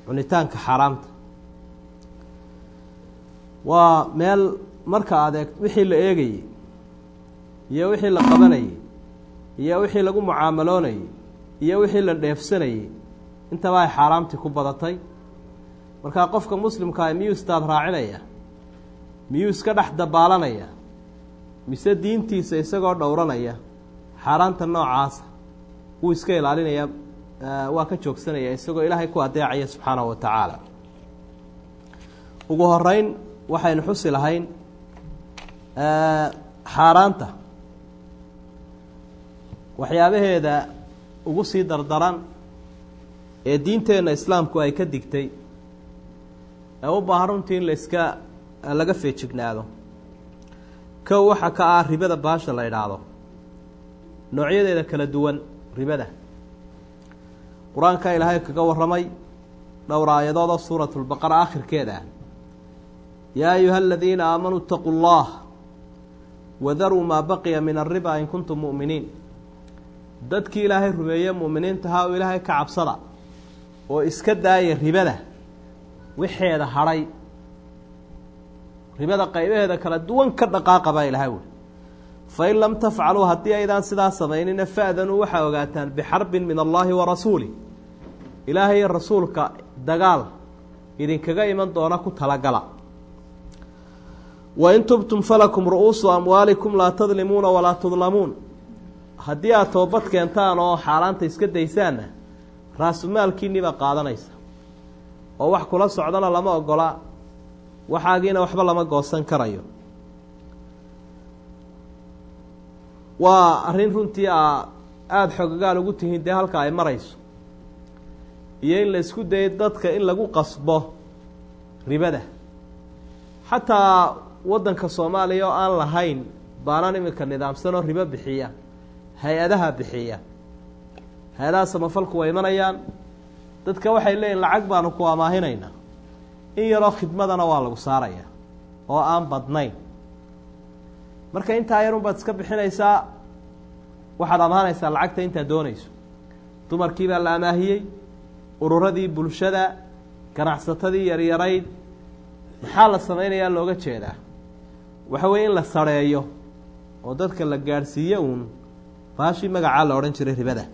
cunitaanka xaaraamta waa meel marka adeeg wixii la eegayey iyo wixii la qabanayey iyo wixii lagu mucaamaloonayey iyo wixii la dheefsanayey intaba ay xaaraamtii ku badatay markaa qofka muslimkaa miyuu istaad raacinaya miyuu iska dhex dabaalanaya mise diintiisa isagoo dhowranaya xaaraanta noocaasa wuu iska ilaalinaya waa ka joogsanaya isagoo ilaahay ku adeecaya subxaanahu wa tacaala ugu horeyn waxaynu xusi lahayn xaaraanta waxyaabaheeda ugu sii dardaran ee diinteenna islaamku ay ka digtay ee u baahan runtii in la iska laga feejignaado kow waxaa ka ah ribada baasha la idhaahdo noocyadeeda kala duwan ribada qur-aanka ilaahay kaga warramay dhowr aayadood oo suuratu lbaqara akhirkeeda ah yaa ayuha aladiina aamanuu itaquu llah wadaruu maa baqiya min alriba in kuntum mu'miniin dadkii ilaahay rumeeye mu'miniintahaa oo ilaahay ka cabsada oo iska daaya ribada wixeeda hadhay ribada qaybaheeda kala duwan ka dhaqaaqa baa ilahay wuli fain lam tafcaluu haddii aydaan sidaa samaynina fa'danuu waxaa ogaataan bixarbin min allaahi wa rasuulih ilaahay iyo rasuulka dagaal idinkaga iman doona ku talagala wain tubtum falakum ru'uusu amwaalikum laa tadlimuuna walaa tudlamuun haddii aad toobad keentaan oo xaaraanta iska daysaanna raasumaalkiinniibaa qaadanaysa oo wax kula socdana lama ogola waxaagiina waxba lama goosan karayo waa arrin runtii a aada xogagaal ugu tihiin dee halka ay marayso iyo in la isku dayo dadka in lagu qasbo ribada xataa waddanka soomaaliya oo aan lahayn baanaan iminka nidaamsanoo ribo bixiya hay-adaha bixiya hay-adaha samafalku way imanayaan dadka waxay leeyihin lacag baanu ku amaahinaynaa in yaroo khidmadana waa lagu saaraya oo aan badnayn marka intaa yarun baad iska bixinaysaa waxaad amaanaysaa lacagta intaad doonayso dumarkii baa la amaahiyey ururadii bulshada ganacsatadii yaryarayd maxaa la samaynayaa looga jeedaa waxa weeye in la sareeyo oo dadka la gaadhsiiyo uun baashii magacaa la odhan jiray ribada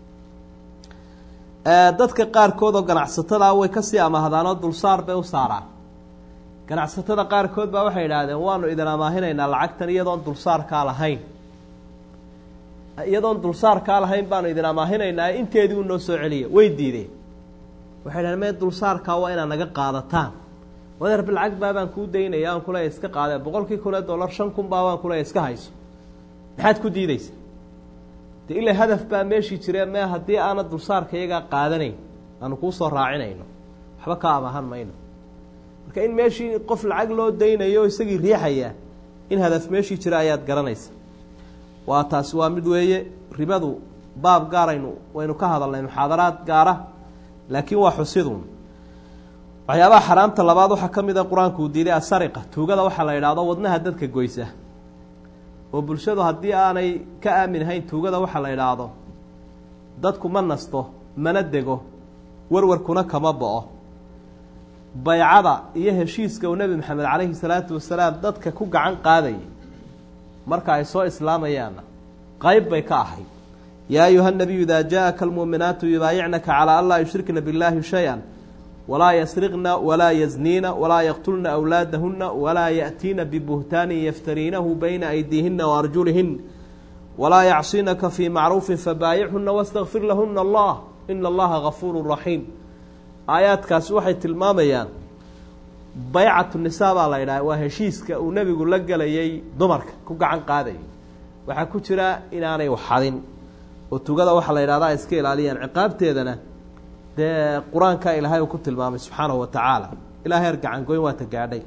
dadka qaarkood oo ganacsatada way kasii amaahdaanoo dulsaar bay u saaraan ganacsatada qaarkood baa waxay idhaahdeen waanu idin amaahinaynaa lacagtan iyadoon dulsaarkaa lahayn iyadoon dulsaarkaa lahayn baanu idin amaahinaynaa inteedii u noo soo celiya way diideen waxay dhahdeen mee dulsaarkaa waa inaad naga qaadataan wadeerba lacag baabaan kuu daynaya aan kuleeya iska qaadee boqolkii kun ee dollar shan kun baa baan kuleeya iska hayso maxaad ku diideysa de ila hadaf baa meeshii jire mee haddii aana dulsaarka iyagaa qaadanayn aanu kuu soo raacinayno waxba ka amaahan mayno marka in meeshii qof lacag loo daynayo isagii riixaya in hadaf meeshii jira ayaad garanaysa waa taasi waa mid weeye ribadu baab gaaraynu waynu ka hadalnay muxaadaraad gaara laakiin waa xusidun waxyaabaha xaraamta labaad waxaa ka mid a qur-aanku uu diiday asariqa tuugada waxaa la idhaahdo wadnaha dadka goysa oo bulshadu haddii aanay ka aamin ahayn tuugada waxaa la idhaahdo dadku ma nasto mana dego warwarkuna kama bo-o baycada iyo heshiiska uu nebi maxamed calayhi salaatu wasalaam dadka ku gacan qaadayay marka ay soo islaamayaanna qayb bay ka ahayd yaa ayuha nabiyu idaa jaa-aka almuuminaatu yubaayicnaka calaa an laa yushrikna billaahi shay-an walaa yasriqna walaa yazniina walaa yaqtulna awlaadahuna walaa yaأtiina bibuhtaanin yaftariinahu bayna aydiihina waarjulihin walaa yacsinaka fii macruufin fabaayichuna wastakfir lahuna allah ina allaha gafuuru raxiim aayaadkaasi waxay tilmaamayaan baycatu nisaa baa la idhaha waa heshiiska uu nebigu la gelayay dumarka ku gacan qaadayay waxaa ku jira inaanay waxadin oo tugada waxaa la yidhahda ay iska ilaaliyaan ciqaabteedana dee qur-aanka ilaahay uu ku tilmaamay subxaanahu wa tacaala ilaa heer gacangoyn waata gaadhay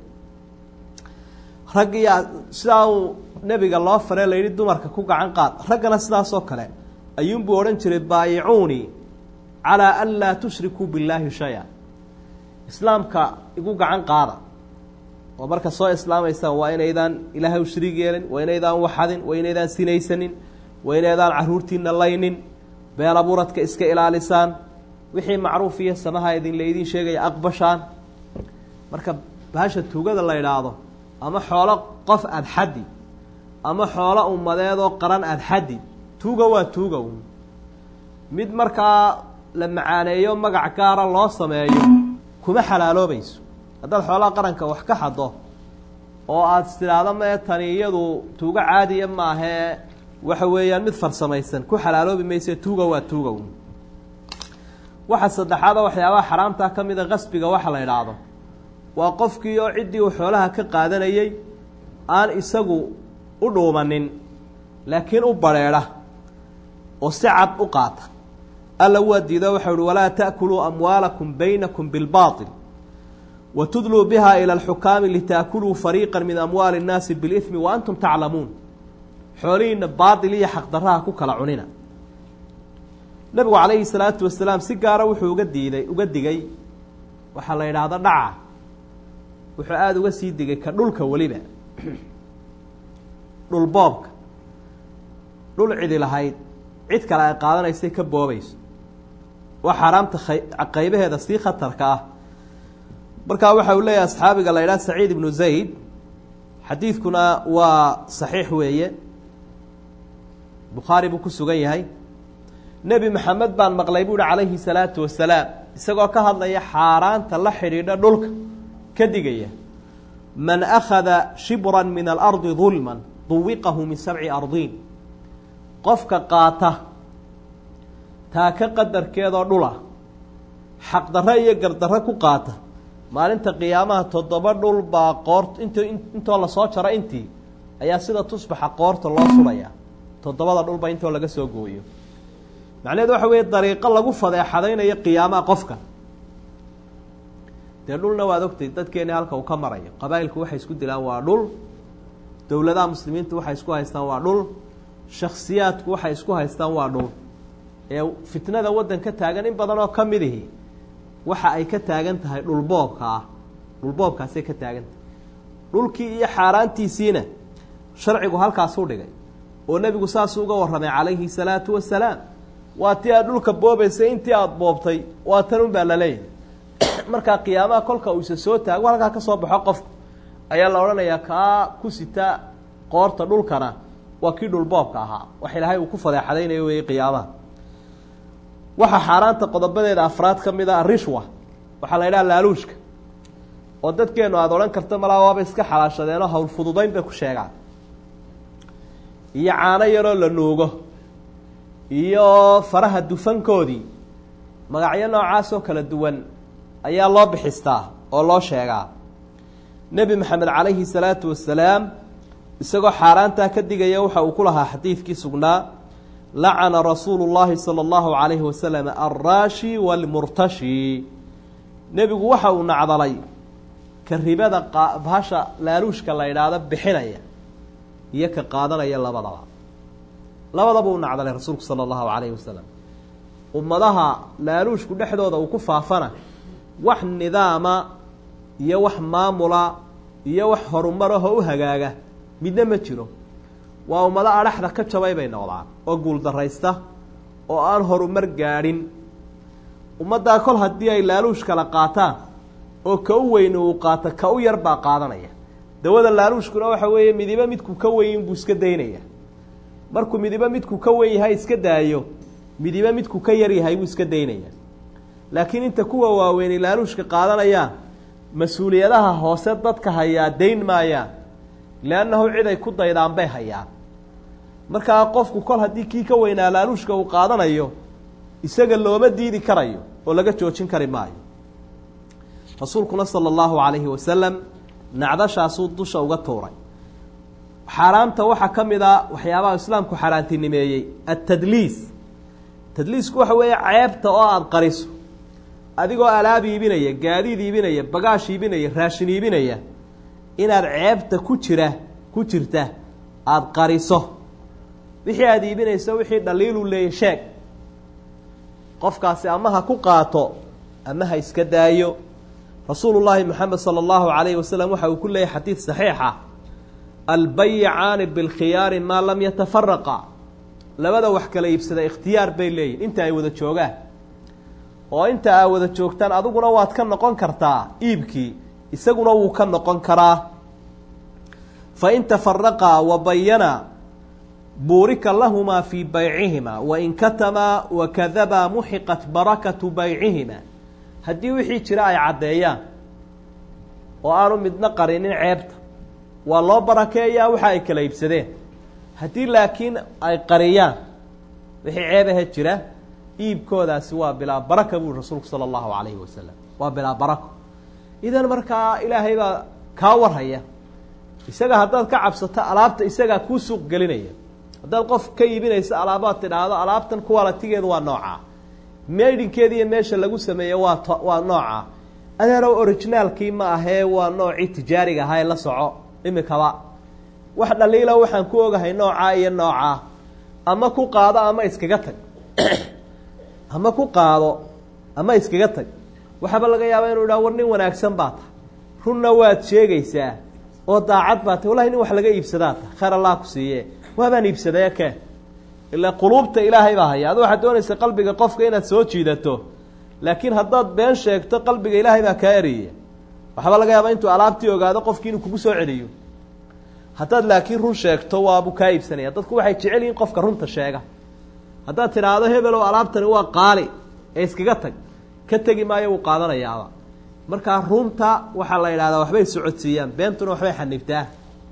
rag iyo sidaa uu nebiga loo faree la yidhi dumarka ku gacan qaad raggana sidaasoo kale ayuunbuu odhan jiray baayicuunii calaa an laa tushrikuu billaahi shay-a islaamka igu gacan qaada oo marka soo islaamaysaan waa inaydaan ilaahay u shariig yeelin waa inaydaan waxadin waa inaydaan sinaysanin waa inaydaan caruurtiina laynin been abuuradka iska ilaalisaan wixii macruuf iyo samaha idin laydin sheegaya aqbashaan marka bahasha tuugada la idhaahdo ama xoolo qof aada xaddi ama xoolo ummadeedoo qaran aada xaddi tuuga waa tuuga un mid markaa la macaaneeyo magac gaara loo sameeyo kuma xalaaloobayso haddaad xoolaha qaranka wax ka xaddo oo aada istidhaahdo mee tani iyadu tuugo caadiya maahee waxa weeyaan mid farsamaysan ku xalaaloobi mayse tuuga waa tuuga un waxa saddexaadoo waxyaabaha xaraamtaa ka mida qasbiga waxa la idhaahdo waa qofkii oo ciddii uu xoolaha ka qaadanayey aan isagu u dhuumanin laakiin u badrheedha oo si cad u qaata alla waa diido waxau uhi walaa ta'kuluu amwaalakum baynakum bilbaaطil wa tudluu biha ila alxukaami litaakuluu fariiqa min amwaali اnnaasi biاlihmi wa antum taclamuun xoolihiina baatil iyo xaqdarraha ku kala cunina nebigu calayhi salaatu wasalaam si gaara wuxuu uga diiday uga digay waxaa la yidhaahdo dhaca wuxuu aada uga sii digay ka dhulka weliba dhul boobka dhul cidi lahayd cid kale ay qaadanaysay ka boobayso waa xaaraamta qaybaheeda sii khatarka ah markaa waxa uu leeyahay asxaabiga la yidhaha saciid ibnu zayd xadiidkuna waa saxiix weeye bukhaari buu ku sugan yahay nebi maxamed baan maqlay bu uhi calayhi salaatu wasalaam isagoo ka hadlaya xaaraanta la xidhiidha dhulka ka digaya man akhada shibran min alardi dulman duwiqahu min sabci ardiin qofka qaata taaka qadarkeedoo dhula xaqdarro iyo gardarro ku qaata maalinta qiyaamaha toddoba dhul baa qoort int intoo lasoo jaro intii ayaa sida tusbaxa qoorta loo surayaa toddobada dhulba intoo laga soo gooyo macnaheedu waxa weeye dariiqo lagu fadeexadaynayo qiyaamaha qofka dee dhulna waad ogtay dadkeeni halka uu ka marayo qabaa'ilku waxay isku dilaan waa dhul dowladaha muslimiintu waxay isku haystaan waa dhul shaksiyaadku waxay isku haystaan waa dhul ee fitnada waddan ka taagan in badan oo ka mid ihi waxa ay ka taagan tahay dhulboobka ah dhulboobkaasay ka taagan tahay dhulkii iyo xaaraantiisiina sharcigu halkaasuu dhigay oo nebigu saasuu uga warramay calayhi salaatu wasalaam waa tii aad dhulka boobaysay intii aada boobtay waa tan un baa la leeyahay markaa qiyaamaha kolka uu isa soo taago halkaa ka soo baxo qofku ayaa la odhanayaa kaa ku sita qoorta dhulkana waa kii dhulboobka ahaa wax ilaahay uu ku fadeexadaynayo weeye qiyaamaha waxaa xaaraanta qodobadeeda afraad ka mid a arishwa waxaa la yidhaha laaluushka oo dadkeenu aada odhan karta malaa waaba iska xalaashadeenoo hawl fududayn bay ku sheegaan iyo caano yaroo la nuugo iyo faraha dufankoodii magacyo noocaas oo kala duwan ayaa loo bixistaa oo loo sheegaa nebi maxamed calayhi salaatu wasalaam isagoo xaaraantaa ka digaya waxa uu ku lahaa xadiidkii sugnaa lacana rasuulu llaahi sala allahu calayhi wasalam alraashi waalmurtashi nebigu waxa uu nacdalay ka ribada bahasha laaluushka la yidhaahdo bixinaya iyo ka qaadanaya labadaba labadaba uu nacdalay rasuulku sala allahu calayhi wasalam ummadaha laaluushku dhexdooda uu ku faafana wax nidaama iyo wax maamula iyo wax horumarahoo u hagaaga midna ma jiro waa ummado adhaxda ka jabay bay noqdaan oo guuldarraysta oo aan horumar gaadhin ummaddaa kol haddii ay laaluush kala qaataan oo ka u weyni uu qaato ka u yar baa qaadanaya dawada laaluushkuna waxa weeye midibo midku ka weyn buu iska daynaya markuu midibo midku ka wen yahay iska daayo midibo midku ka yar yahay buu iska daynaya laakiin inta kuwa waaweyni laaluushka qaadanayaan mas-uuliyadaha hoose dadka hayaa dayn maayaan leannahu cid ay ku daydaan bay hayaan markaa qofku kol haddii kii ka weynaa laaluushka uu qaadanayo isaga looma diidi karayo oo laga joojin kari maayo rasuulkuna sala allahu calayhi wasalam nacdashaasuu dusha uga tuuray xaaraamta waxaa ka mid a waxyaabaha islaamku xaaraantinimeeyey altadliis tadliisku waxa weeye ceebta oo aada qariso adigoo alaab iibinaya gaadiid iibinaya bagaash iibinaya raashin iibinaya inaad ceebta ku jira ku jirta aada qariso wixii aada iibinayso wixii dhaliiluu leeyay sheeg qofkaasi ama ha ku qaato ama ha iska daayo rasuulu llaahi moxamed sala allahu calayhi wasalam waxa uu ku leeyahy xadiid saxiixa albayicaani bilkhiyaari maa lam yatafaraqa labada wax kala iibsada ikhtiyaar bay leeyihin inta ay wada joogaan oo inta aa wada joogtaan adiguna waad ka noqon kartaa iibkii isaguna wuu ka noqon karaa fa in tafaraqaa wa bayana buurika lahumaa fii baycihima wain katamaa wakadabaa muxiqat barakatu baycihima haddii wixii jira ay caddeeyaan oo aanu midna qarinin ceebta waa loo barakeeyaa waxa ay kala iibsadeen haddii laakiin ay qariyaan wixii ceebahe jira iibkoodaasi waa bilaa baraka buri rasuulku sala allahu calayhi wasalam waa bilaa barako idan markaa ilaahay baa kaa warhaya isaga haddaad ka cabsato alaabta isagaa kuu suuq gelinaya haddaad qof ka iibinayso alaabaad tidhaahdo alaabtan kuwalatigeedu waa noocaa meydhinkeeda iyo meesha lagu sameeye waa t waa noocaa adeerow originaalkii ma ahee waa noocii tijaariga ahaa ee la soco imikaba wax dhaliila waxaan ku ogahay noocaa iyo noocaa ama ku qaado ama iskaga tag ama ku qaado ama iskaga tag waxaaba laga yaabaa inuu idhaha war nin wanaagsan baa tahay runna waad sheegaysaa oo daacad baa tahy wallahi nin wax laga iibsadaa tahay khayr allah ku siiye waabaan iibsadee ke ilaa quluubta ilaahay baa haya adu waxaad doonaysa qalbiga qofka inaad soo jiidato laakiin haddaad been sheegto qalbiga ilaahay baa kaa eriyaya waxaaba laga yaabaa intuu alaabtii ogaado qofkii inuu kugu soo celiyo haddaad laakiin run sheegto waabuu kaa iibsanaya dadku waxay jecel yihiin qofka runta sheega haddaad tidhaahdo hebelow alaabtani waa qaali ee iskaga tag ka tegi maayo wuu qaadanayaaba markaa runta waxaa la yidhahdaa waxbay socodsiiyaan beentuna waxbay xanibtaa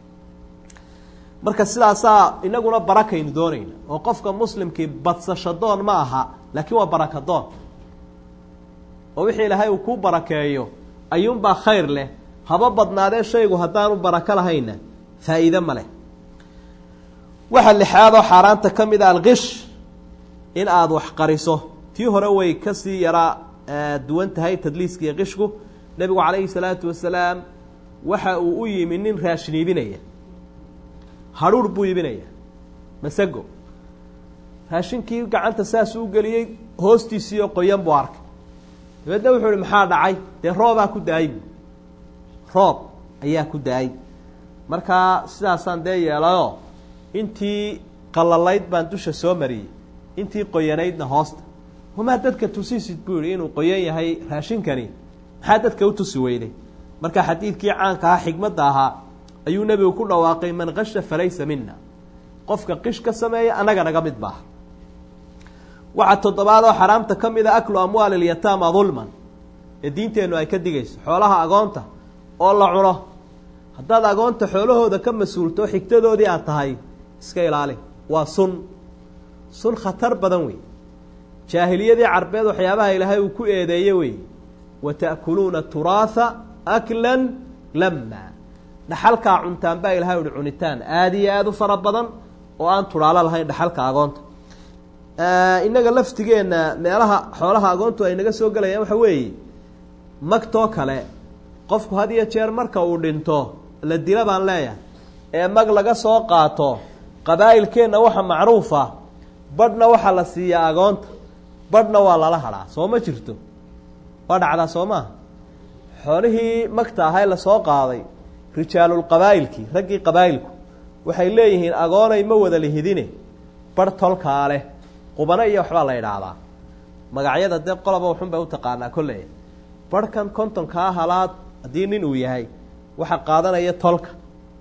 marka sidaasaa inaguna barakaynu doonayna oo qofka muslimkii badsasho doon ma aha laakiin waa baraka doon oo wixii ilaahay uu kuu barakeeyo ayuunbaa khayr leh haba badnaadee shaygu haddaanu barako lahayna faa'iide ma leh waxa lixaadoo xaaraanta ka mid a alkish in aada wax qariso tii hore way kasii yaraa duwan tahay tadliiskiiyo qishku nebigu calayhi salaatu wasalaam waxa uu u yimi nin raashin iibinaya hadhuur buu iibinaya masago raashinkii gacanta saasuu u geliyey hoostiisii oo qoyan buu arkay dabeedna wuxuu ihi maxaa dhacay dee roobaa ku da-ay bu roob ayaa ku da-ay markaa sidaasaan dee yeelayoo intii qalalayd baan dusha soo mariyey intii qoyanaydna hoosta wamaa dadka tusisid buu yihi inuu qoyan yahay raashinkani maxaa dadka u tusi weyday marka xadiidkii caanka ahaa xigmadda ahaa ayuu nebigu ku dhawaaqay man kasha falaysa mina qofka qish ka sameeya annaga naga mid maaha waxaa toddobaad oo xaraamta ka mid a aklu amwaali ilyataama dulman ee diinteennu ay ka digayso xoolaha agoonta oo la cuno haddaad agoonta xoolahooda ka mas-uulto xigtadoodii aad tahay iska ilaali waa sun sun khatar badan wey jaahiliyadii carbeed waxyaabaha ilaahay uu ku eedeeye wey wa ta'kuluuna turaatha aklan lama dhaxalkaa cuntaan baa ilahay uhi cunitaan aada iyo aada u fara badan oo aan tudhaalo lahayn dhaxalka agoonta innaga laftigeenna meelaha xoolaha agoontu ay naga soo gelayaan waxa weeye magtoo kale qofku had iyo jeer marka uu dhinto la dila baan leeyahay ee mag laga soo qaato qabaa'ilkeenna waxa macruufa badhna waxaa la siiyaa agoonta badhna waa lala hadhaa soo ma jirto waa dhacdaa soo maa xoolihii magta ahay lasoo qaaday rijaalulqabaa'ilkii raggii qabaa'ilku waxay leeyihiin agoonay ma wada lihidine barh tolkaa leh qubano iyo waxbaa la idhaahdaa magacyada dee qoloba waxun bay u taqaanaa kolley barhkan kontonkaa halaad haddii nin uu yahay waxa qaadanaya tolka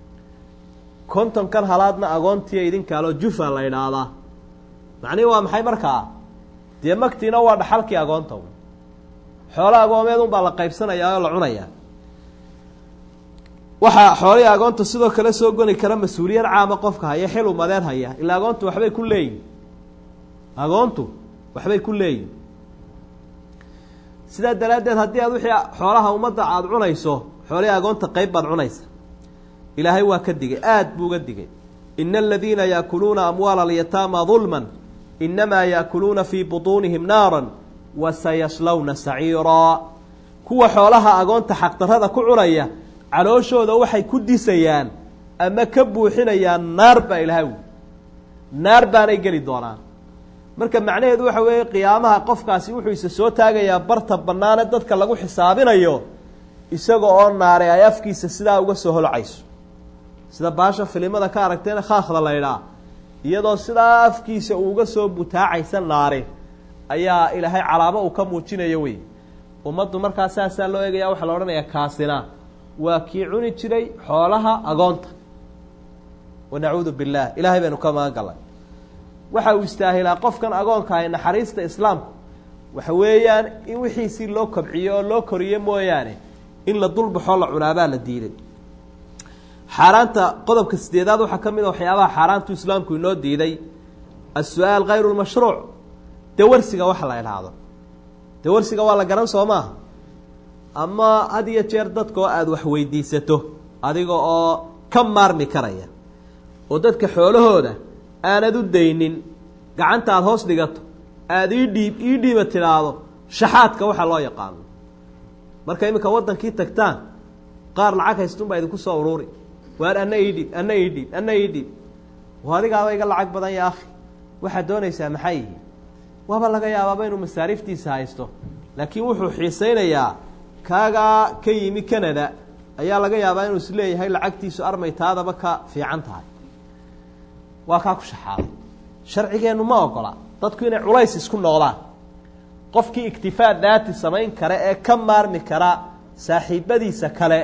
kontonkan halaadna agoontiiyo idinkaaloo jufa la idhaahdaa macnihi waa maxay markaa dee magtiina waa dhaxalkii agoonta xoolo agoomeed unbaa la qaybsanayaa oo la cunayaa waxaa xoolihii agoonta sidoo kale soo goni kara mas-uuliyad caama qofka haya xil umadeen haya ilaa agoontu waxbay ku leeyihin agoontu waxbay ku leeyihin sidaa daraaddeed haddii aad wixii xoolaha ummadda aada cunayso xoolihii agoonta qeyb baad cunaysa ilaahay waa ka digay aada buu uga digay ina aladiina yaakuluuna amwaala alyataama dulman inamaa yaakuluuna fii butuunihim naaran wa sayaslawna saciiraa kuwa xoolaha agoonta xaqdarrada ku cunaya calooshooda waxay ku disayaan ama ka buuxinayaan naar baa ilahay wi naar baanay geli doonaan marka macnaheedu waxa weeye qiyaamaha qofkaasi wuxuu isa soo taagayaa barta bannaane dadka lagu xisaabinayo isaga oo naare ay afkiisa sidaa uga soo holcayso sida baasha filimada ka aragteena khaakhda la ydhaa iyadoo sidaa afkiisa uuga soo butaacaysa naare ayaa ilaahay calaamo uu ka muujinayo wey ummaddu markaa saasaa loo eegaya waxaa la odhanayaa kaasina waa kii cuni jiray xoolaha agoonta wanacuudu billaah ilaahay baynu ka magan gallay waxa uu istaahilaa qofkan agoonka ahay naxariista islaamku waxa weeyaan in wixiisii loo kobciyo oo loo koriyo mooyaane in la dulbaxoo la cunaabaa la diiday xaaraanta qodobka sideedaad waxaa ka mid a waxyaabaha xaaraantu islaamku inoo diiday as-su-aal hayru lmashruuc dawarsiga waxa la idhaahdo dawarsiga waa la garan soo maaha ama had iyo jeer dadka oo aada wax weydiisato adiga oo ka maarmi karaya oo dadka xoolahooda aanad u daynin gacanta aada hoos dhigato aada ii dhiib ii dhiiba tidhaahdo shaxaadka waxaa loo yaqaano marka iminka waddankii tagtaan qaar lacag haystunbaa idinku soo uruuri waar anna ii dhiib anna ii dhiib anna ii dhiib wa adigaaba iga lacag badan ya akhi waxaad doonaysaa maxay yihi waaba laga yaabaaba inuu masaariiftiisa haysto laakiin wuxuu xiisaynayaa kaagaa ka yimi canada ayaa laga yaabaa inuu is leeyahay lacagtiisu armay taadaba ka fiican tahay waa kaa ku shaxaaday sharcigeennu ma ogola dadku inay culays isku noqdaan qofkii iktifaa daati samayn kara ee ka maarmi kara saaxiibadiisa kale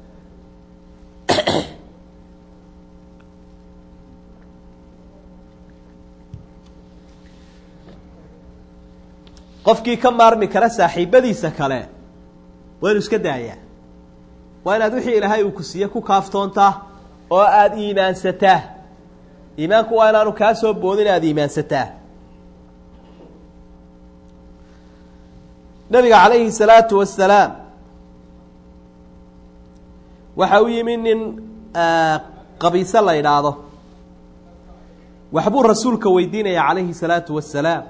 qofkii ka maarmi kara saaxiibadiisa kale waa inu iska daayaa waa inaad wixii ilaahay uu ku siiye ku kaaftoontaa oo aada iimaansataa iimaanku waa inaanu kaa soo boodin aada iimaansataa nabiga calayhi salaatu wasalaam waxa u yimi nin qabiise la idhaahdo waxbuu rasuulka weydiinaya calayhi salaatu wasalaam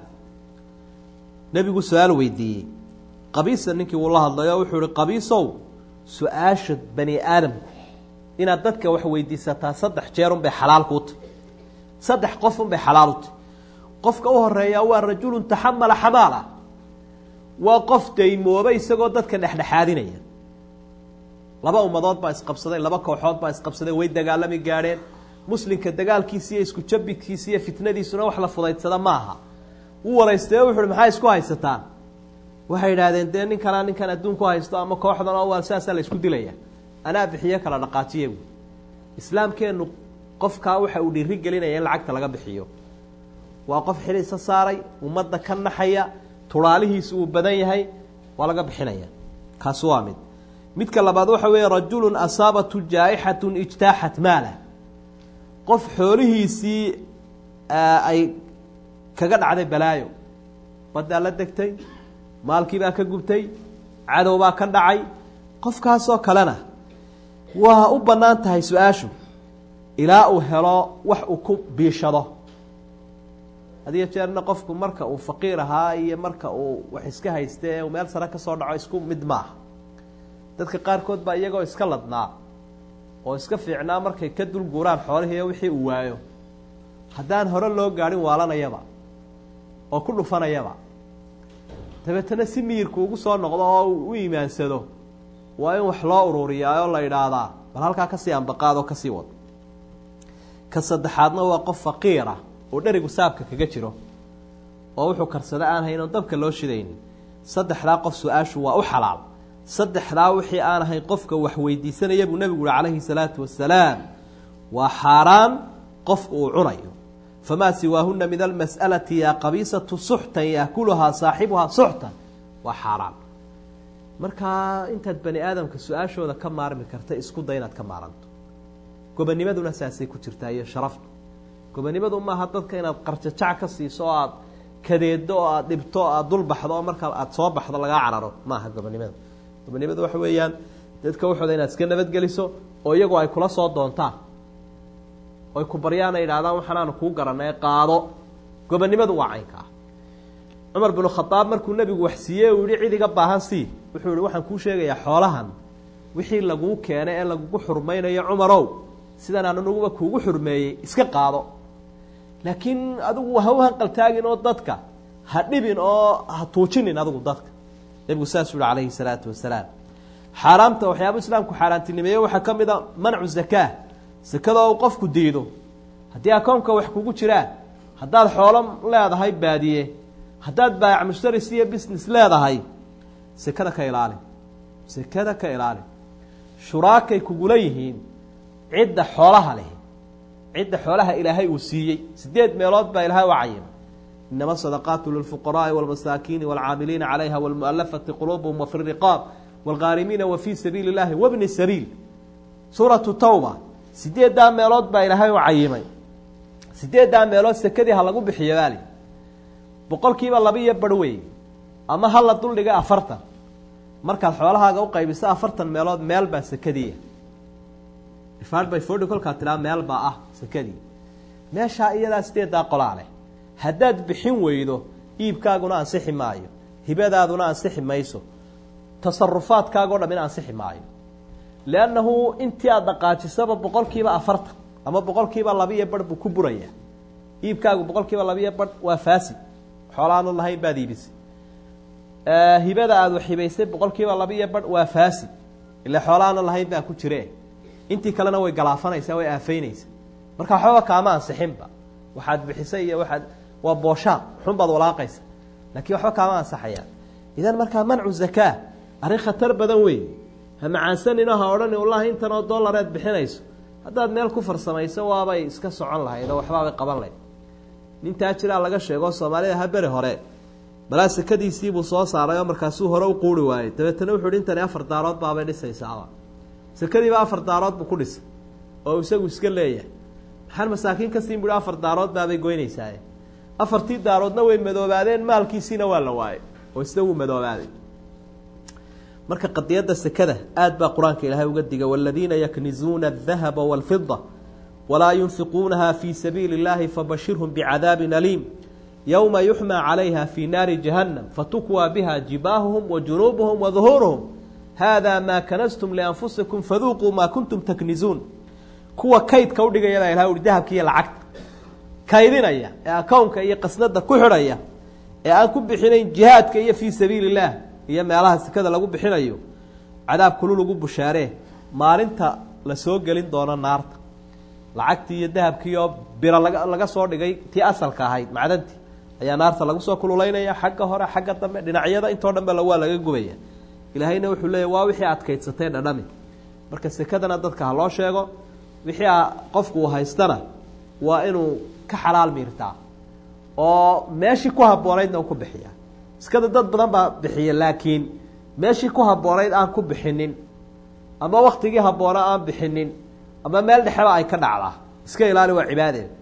nebigu su-aal weydiiyey qabiisa ninkii wuu la hadlayo wuxuu ihi qabiisow su-aasha bani aadamku inaad dadka wax weydiisataa saddex jeer unbay xalaal kuu tahy saddex qof unbay xalaal u tahy qofka u horeeyaa waa rajulun taxamala xamaala waa qof daymooba isagoo dadka dhexdhexaadinaya laba ummadood baa isqabsaday laba kooxood baa isqabsaday way dagaalami gaadheen muslimka dagaalkiisa iyo isku jabidkiisa iyo fitnadiisuna wax la fudaydsada maaha wuu waraystay wuxu uhi maxaa isku haysataan waxay idhaahdeen dee ninkanaa ninkan adduunku haysto ama kooxdan oo waa saasaa la isku dilaya anaa bixiyo kala dhaqaajiya buui islaamkeennu qofkaa waxa uu dhiiri gelinaya in lacagta laga bixiyo waa qof xiliisa saaray ummadda ka naxaya turaalihiisu uu badan yahay waa laga bixinaya kaasi waa mid midka labaad waxa weeye rajulun asaabatu jaa-ixatun ijtaaxat maala qof xoolihiisii ay kaga dhacday balaayo baddaa la degtay maalkiibaa ka gubtay cadow baa ka dhacay qofkaasoo kalena waa u bannaan tahay su-aashu ilaa uu helo wax uu ku biishado hadiyo jeerna qofku marka uu faqiir ahaa iyo marka uu wax iska hayste ee uu meel sare ka soo dhaco isku mid maaha dadka qaarkood baa iyagoo iska ladnaa oo iska fiicnaa markay ka dul guuraan xoolihii wixii uu waayo haddaan hore loo gaadhin waalanayaba oo ku dhufanayaba dabeetana si miyirku ugu soo noqdo oo u iimaansado waa in wax loo ururiyaa oo la idhaahdaa bal halkaa kasii ambaqaad oo kasii wad ka saddexaadna waa qof faqiira oo dherigu saabka kaga jiro oo wuxuu karsada aan hayn oon dabka loo shidaynin saddexdaa qof su-aashu waa u xalaal saddexdaa wixii aan ahayn qofka wax weydiisanaya buu nebigu uhi calayhi salaatu wasalaam waa xaaraan qofku uu cunayo famaa siwaahuna min almas'alati yaa qabiisatu suxtan yaakuluhaa saaxibuhaa suxtan waa xaaraan markaa intaad bani aadamka su-aashooda ka maarmi karta isku day inaad ka maaranto gobonimaduna saasay ku jirtaa iyo sharaftu gobonimadu maaha dadka inaad qarjajac ka siiso oo aad kadeedo oo aad dhibto o aad dulbaxdo oo markaa aada soo baxdo lagaa cararo maaha gobonimada gobonimadu waxa weeyaan dadka waxooda inaad iska nabadgeliso oo iyagu ay kula soo doontaan oy ku baryaan ay idhahdaan waxaanaanu kuu garanay qaado gobonimadu waa caynka ah cumar binu khadaab markuu nebigu wax siiyey uu yihi cid iga baahan sii wuxuu yihi waxaan kuu sheegayaa xoolahan wixii laguu keenay ee lagugu xurmaynayo cumarow sidan aananuguba kuugu xurmeeyey iska qaado laakiin adigu ha u hanqaltaagin oo dadka ha dhibin oo ha tuujinin adigu dadka nebigu saasuu yihi calayhi salaatu wasalaam xaaraamta waxyaaba islaamku xaaraantinimeeye waxaa ka mid a mancu zakaa sakada oo qofku diido haddii akoonka wax kugu jiraan haddaad xoolo leedahay baadiye haddaad baayac mushtaris iyo business leedahay sekada ka ilaali sekada ka ilaali shuraakay kugula yihiin cidda xoolaha leh cidda xoolaha ilaahay uu siiyey sideed meelood baa ilaahay u cayimay inama sadaqaatu lilfuqaraai walmasaakiini walcaamiliina calayha walmualafati quluubuhum wafi riqaab walghaarimiina wa fii sabiili llahi wabni sabiil suuratu tawba sideeddaa meelood baa ilaahay u cayimay sideeddaa meelood sekadii ha lagu bixiyo baali boqol kiiba laba iyo bar wey ama ha la duldhiga afartan markaad xoolahaaga u qaybiso afartan meelood meel baa sekadiia divided by forty kolkaa tiraa meel baa ah sekadii meeshaa iyadaa sideedaa qolaa leh haddaad bixin weydo iibkaaguna ansixi maayo hibadaaduna ansixi mayso tasarufaadkaagao dham in ansixi maayo leannahu intii aada dhaqaajisaba boqol kiiba afartan ama boqol kiiba labiiyo barh buu ku burayaa iibkaagu boqol kiiba labiiyo barh waa faasid xoolaanu lahayn baad iibisay hibada aada waxibaysay boqol kiiba labiiyo barh waa faasid ile xoolaanu lahayn baa ku jire intii kalena way galaafanaysaa way aafaynaysaa marka waxbaba kaama ansixinba waxaad bixisay iyo waxaad waa booshaaq xun baad walaaqaysa laakiin waxba kaama ansaxayaan idan markaa mancu zakaa arrin khatar badan weeye ha macaansanino ha odhani wallahi intan oo dollareed bixinayso haddaad meel ku farsamayso waabay iska socon lahayd oo waxbaabay qaban lahayd nintaa jiraa laga sheego soomaalida ha beri hore balaa sekadiisiibuu soo saaray oo markaasuu hore u quuri waayey dabeetana wuxuu hi intani afar daarood baabay dhisaysaaba sekadiiba afar daarood buu ku dhisay oo isagu iska leeyahay maxaan masaakiin ka siin buhi afar daarood baabay goynaysaaye afartii daaroodna way madoobaadeen maalkiisiina waa la waayey oo isna wuu madoobaaday marka qadiyadda sekada aad baa qur-aanka ilaahay uga diga waladiina yaknizuuna adahaba walfida walaa yunfiquunaha fii sabiili اllahi fabashirhum bicadaabin aliim yowma yuxmaa calayha fii naari jahannam fatukwaa biha jibaahuhum wa junuubuhum wa duhuuruhum hada maa kanastum lianfusikum faduuquu maa kuntum taknizuun kuwa kaydka udhigaya baa ilahay uhi dahabka iyo lacagta kaydinaya ee akownka iyo qasnada ku xidhaya ee aan ku bixinayn jihaadka iyo fii sabiili اllah iyo meelaha sekada lagu bixinayo cadaab kulu lagu bushaaree maalinta la soo gelin doono naarta lacagtii iyo dahabkii oo biro laga laga soo dhigay tii asalka ahayd macdantii ayaa naarta lagu soo kululaynaya xagga hore xagga dambe dhinacyada intoo dhan ba waa laga gubaya ilaahayna wuxuu leeyahy waa wixii adkaydsatay dhadhami marka sekadana dadka ha loo sheego wixii qofku uu haystana waa inuu ka xalaal miirtaa oo meeshii ku habboonaydna u ku bixiya iskada dad badan baa bixiya laakiin meeshii ku habboonayd aan ku bixinin ama waktigii habboona aan bixinin ama meel dhexeba ay ka dhacdaa iska ilaali waa cibaadeeda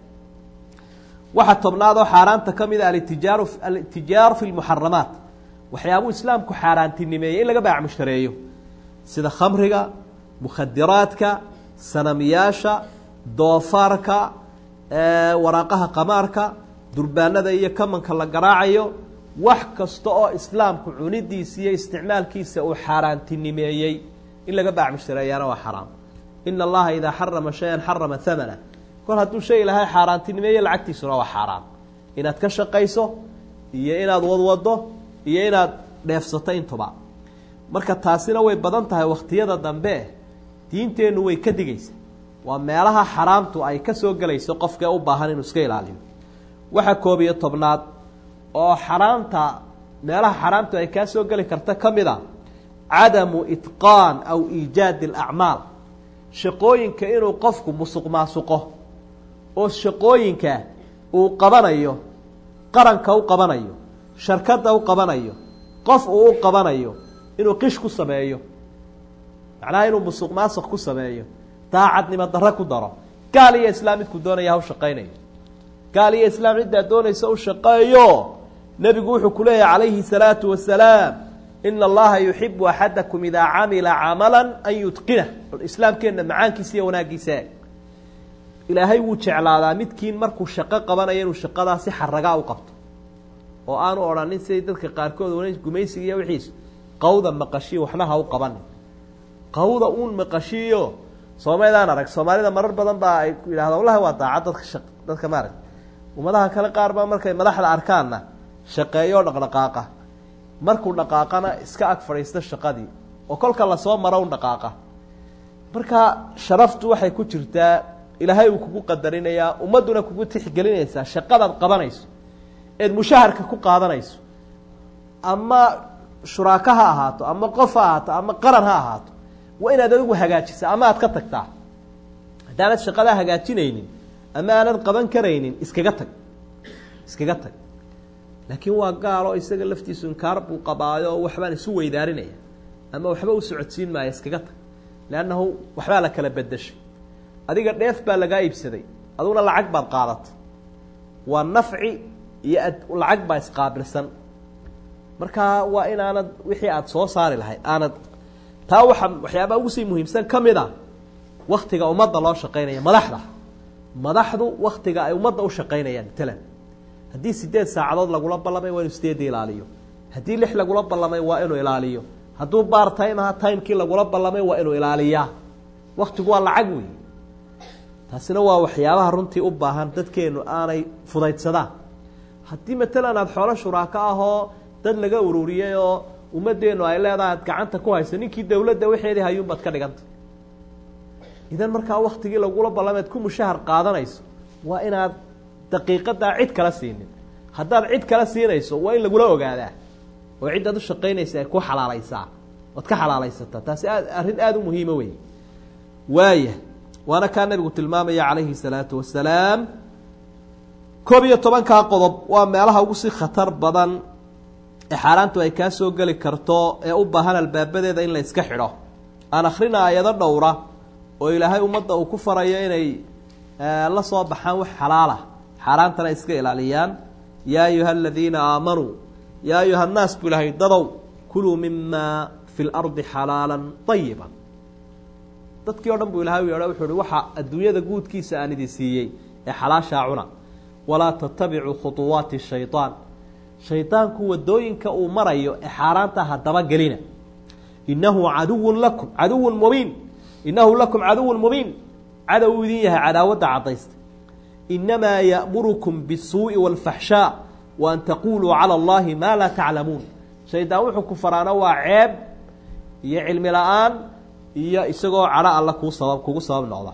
waxaa tobnaad oo xaaraanta ka mid a alitijaaru alitijaaru fi lmuxaramaat waxyaabuu islaamku xaaraantinimeeyey in laga baac mushtareeyo sida khamriga mukhadiraadka sanamiyaasha doofaarka waraaqaha qamaarka durbaanada iyo kamanka la garaacayo wax kasta oo islaamku cunidiisa iyo isticmaalkiisa uu xaaraantinimeeyey in laga baac mushtareeyaana waa xaraam ina allaha idaa xarama shayan xarama hamana kol hadduu shay ilahay xaaraantinimeeye lacagtiisuna waa xaaraam inaad ka shaqayso iyo inaad wadwado iyo inaad dheefsato intuba marka taasina way badan tahay wakhtiyada dambe diinteennu way ka digaysa waa meelaha xaraamtu ay ka soo gelayso qofkee u baahan inuu iska ilaaliyo waxaa koob iyo tobnaad oo xaraamta meelaha xaraamtu ay kaa soo geli karta ka mid a cadamu itqaan aw iijaadi alacmaal shaqooyinka inuu qofku musuq maasuqo oo shaqooyinka uu qabanayo qaranka u qabanayo sharkadda u qabanayo qof uu u qabanayo inuu qish ku sameeyo macnaha inuu musuq maasuq ku sameeyo daacadnimo darro ku daro gaal iyo islaam midku doonaya ha u shaqaynayo gaal iyo islaam ciddaa doonaysa u shaqeeyo nebigu wuxuu ku leeyahay calayhi salaatu wasalaam ina allaha yuxibu axadakum idaa camila camala an yutqinah islaamkeenna macaankiisa iyo wanaaggiisa ilaahay wuu jeclaadaa midkiin markuu shaqo qabanayo inuu shaqadaa si xaragaa u qabto oo aanu odhanin siday dadka qaarkood wan gumaysiga iyo wixiisu qawda maqashiyo waxna ha u qabanin qawda uun maqashiyo soomaydaan arag soomaalida marar badan baa ay yidhahda wallahi waa daacad dadka shaq dadka maarag ummadaha kale qaar baa markay madaxda arkaanna shaqeeyo dhaqdhaqaaqa markuu dhaqaaqana iska ag fadhiista shaqadii oo kolka lasoo maro un dhaqaaqa marka sharaftu waxay ku jirtaa ilaahay uu kugu qadarinayaa ummadduna kugu tixgelinaysaa shaqadaad qabanayso eed mushaharka ku qaadanayso ama shuraako ha ahaato ama qof ha ahaato ama qaran ha ahaato waa inaad adigu hagaajisa ama aad ka tagtaa haddaanad shaqadaa hagaajinaynin ama aanad qaban karaynin iskaga tag iskaga tag laakiin waa gaalo isaga laftiisu inkaar buu qabaayo oo waxbaan isu weydaarinaya ama waxba u socodsiin maaya iskaga tag leannahu waxbaa la kala bedeshay adiga dheef baa lagaa iibsaday aduguna lacag baad qaadatay waa nafci iyo ad lacag baa isqaabilsan markaa waa inaanad wixii aada soo saari lahayd aanad taa waxa waxyaabaa ugu sii muhiimsan ka mid a waktiga ummadda loo shaqaynaya madaxda madaxdu waktiga ay ummadda u shaqaynayaan matalan haddii sideed saacadood lagula ballamay waa inuu sideedda ilaaliyo haddii lix lagula ballamay waa inuu ilaaliyo hadduu baar time aha timekii lagula ballamay waa inuu ilaaliyaa waktigu waa lacag wey taasina waa waxyaabaha runtii u baahan dadkeenu aanay fudaydsadaan haddii matalan aada xoolo shuraako ahoo dad laga ururiyey oo ummaddeenu ay leedahay ad gacanta ku hayso ninkii dawladda waxeedii hayuunbaad ka dhiganta idan markaa waktigii lagula ballameed ku mushahar qaadanayso waa inaad daqiiqadaa cid kala siinin haddaad cid kala siinayso waa in lagula ogaadaa oo ciddaad u shaqaynaysa ay ku xalaalaysaa oad ka xalaalaysataa taasi aad arrin aada u muhiima wey waaya waana kaa nabigu tilmaamaya calayhi salaatu wasalaam koob iyo tobankaa qodob waa meelaha ugu sii khatar badan ee xaaraantu ay kaa soo geli karto ee u baahan albaabadeeda in la iska xidho aan akhrina aayado dhowra oo ilaahay ummadda uu ku farayo inay la soo baxaan wax xalaala xaaraantana iska ilaaliyaan yaa ayuha aladiina aamanuu yaa ayuha annaas buu ilahay dadow kuluu mima fi lardi xalaalan ayiba dadkii o dhan buu ilahay u yeedho wuxuu uhi waxa adduunyada guudkiisa aan idin siiyey ee xalaashaa cuna walaa tatabicuu khuطuwaati shayطaan shaydaanku wadooyinka uu marayo ee xaaraanta hadaba gelina inahu caduwun lakum caduwun mubiin inahu lakum caduwun mubiin cadow uu idin yahay cadaawadda caddaysta inamaa ya'murukum bisuuءi wاlfaxshaa wa an taquluu calى اllahi maa laa taclamuun shaydaan wuxuu ku faraana waa ceeb iyo cilmi la-aan iyo isagoo cadho alla kuu sabab kugu sabab noqda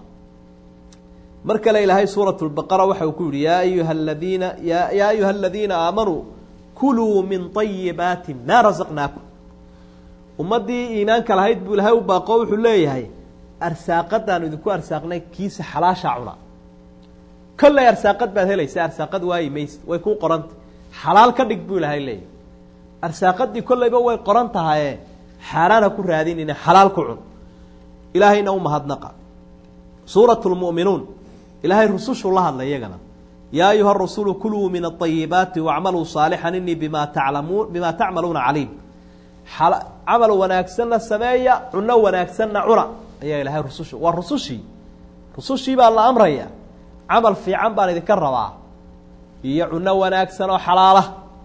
mar kale ilaahay suuraة اbaqara waxa uu ku yihi yaa ayuha ladiina yaa ayuha aladiina aamanuu kuluu min طayibaati maa rasaqnaakum ummaddii iimaanka lahayd buu ilahay u baaqo wuxuu leeyahay arsaaqadaanu idinku arsaaqnay kiisa xalaashaa cuna kolley arsaaqad baad helaysa arsaaqad waayi mayse way kuu qoranta xalaal ka dhig buu ilahay leeyahay arsaaqadii kolleyba way qoran tahaye xaaraan ha ku raadinina xalaal ku cun ilaahayna u mahadnaqa suurat lmu'minuun ilaahay rusushuu la hadlay iyagana yaa ayuha rasulu kuluu min aطayibaati wacmaluu saalixan inii bima taclamuun bima tacmaluuna caliim camal wanaagsanna sameeya cuno wanaagsanna cuna ayaa ilahay rusush waa rusushii rusushii baa la amraya camal fiican baan idinka rabaa iyo cuno wanaagsan oo xalaala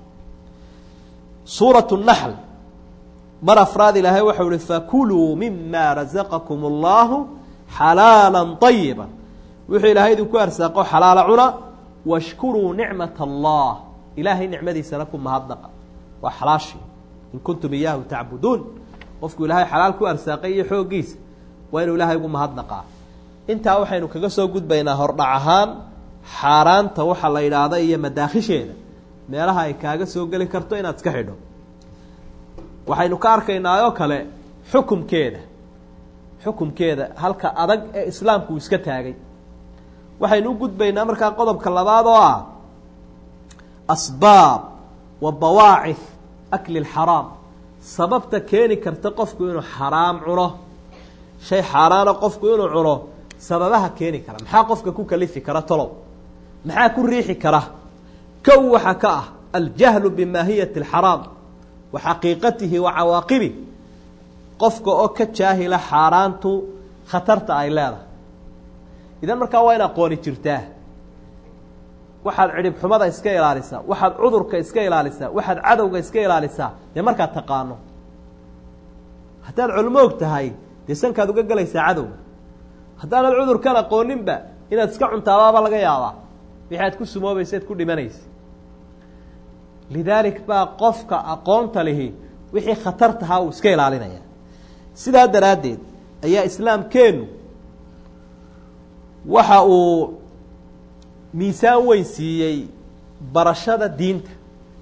suuraة الnaxl mar afraad ilaahay waxau uhi fakuluu mima razaqakum اllahu xalaala طayiba wuxuu ilaahay idinku arsaaqo xalaala cuna washkuruu nicmat allah ilaahay nicmadiisana ku mahadnaqa waa xalaashii in kuntum iyaahu tacbuduun qofku ilaahay xalaal ku arsaaqay iyo xooggiisa waa inuu ilaahay ugu mahadnaqaa intaa waxaynu kaga soo gudbaynaa hordhac ahaan xaaraanta waxa la yidhaahda iyo madaakhisheeda meelaha ay kaaga soo geli karto inaad iska xidho waxaynu ka arkaynaa oo kale xukumkeeda xukumkeeda halka adag ee islaamku uu iska taagay waxaynu u gudbaynaa markaa qodobka labaad oo ah asbaab wa bawaacif akli اlxaraam sababta keeni karta qofku inuu xaraam cuno shay xaaraana qofku inuu cuno sababaha keeni kara maxaa qofka ku kalifi kara tolow maxaa ku riixi kara kow waxaa ka ah aljahlu bimaahiyati اlxaraam wa xaqiiqatihi wa cawaaqibih qofka oo ka jaahila xaaraantu khatarta ay leedahay idan markaa waa in aqooni jirtaa waxaad cidhib xumada iska ilaalisaa waxaad cudurka iska ilaalisaa waxaad cadowga iska ilaalisaa dee markaad taqaano haddaad culmo og tahay dee sankaad uga gelaysaa cadowga haddaanad cudurkan aqooninba inaad iska cuntaabaaba laga yaabaa wixi aad ku sumoobaysa ad ku dhimanaysa lidaalik baa qofka aqoonta lihi wixii khatar tahaa uu iska ilaalinaya sidaa daraaddeed ayaa islaamkeennu waxa uu miisaan weyn siiyey barashada diinta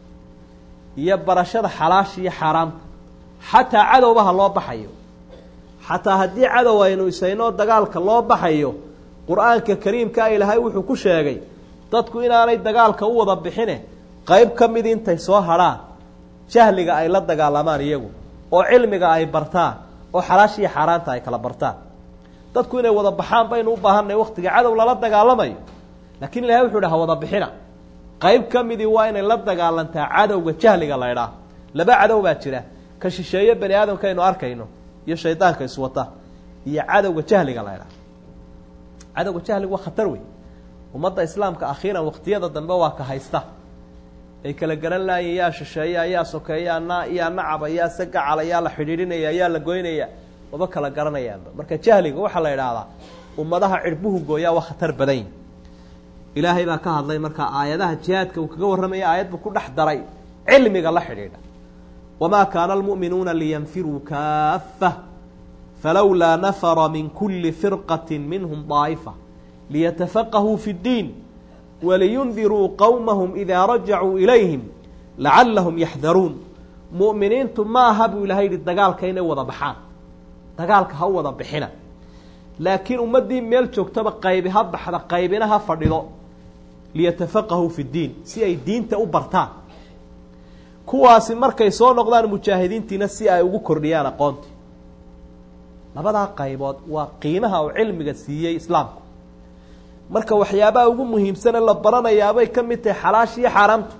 iyo barashada xalaasha iyo xaaraamta xataa cadowbaha loo baxayo xataa haddii cadow aynu isaynoo dagaalka loo baxayo qur-aanka kariimkaa ilaahay wuxuu ku sheegay dadku inaanay dagaalka u wada bixine qeyb ka mid intay soo hadhaan jahliga ay la dagaalamaan iyagu oo cilmiga ay bartaan oo xalaasha iyo xaaraanta ay kala bartaan dadku inay wada baxaan baynu u baahanay waktiga cadow lala dagaalamayo laakiin ilahay wuxuu ihi ha wada bixina qayb ka midii waa inay la dagaalantaa cadowga jahliga la ydhaah laba cadow baa jira ka shisheeye bani aadamka aynu arkayno iyo shaydaanka iswata iyo cadowga jahliga la ydhaah cadowga jahliga waa khatar wey ummadda islaamka akhiiran waktiyada dambe waa ka haysta ay kala garan laayeen yaa shisheeya yaa sokeeya na yaa nacaba yaa sagacala yaa la xidhiidhinaya yaa la goynaya maba kala garanayaanba marka jahliga waxaa la idhaahdaa ummadaha cirbuhu gooyaa waa khatar badan yihi ilaahay baa ka hadlay markaa aayadaha jihaadka uu kaga warramaya aayad buu ku dhex daray cilmiga la xidhiidha wamaa kaana almu'minuuna liyanfiruu kaafa falowlaa nafara min kuli firqati minhum daa'ifa liyatafaqahuu fi اddiin waliyundiruu qowmahum idaa rajacuu ilayhim lacallahum yaxdaruun mu'miniintu ma aha buu ilahay yihi dagaalka inay wada baxaan dagaalka ha u wada bixina laakiin ummaddii meel joogtaba qaybi ha baxda qaybina ha fadhido liyatafaqahuu fi ddiin si ay diinta u bartaan kuwaasi markay soo noqdaan mujaahidiintiina si ay ugu kordhiyaan aqoontii labadaa qaybood waa qiimaha uu cilmiga siiyey islaamku marka waxyaabaha ugu muhiimsane la baranayaabay ka mid tahay xalaasha iyo xaaraamtu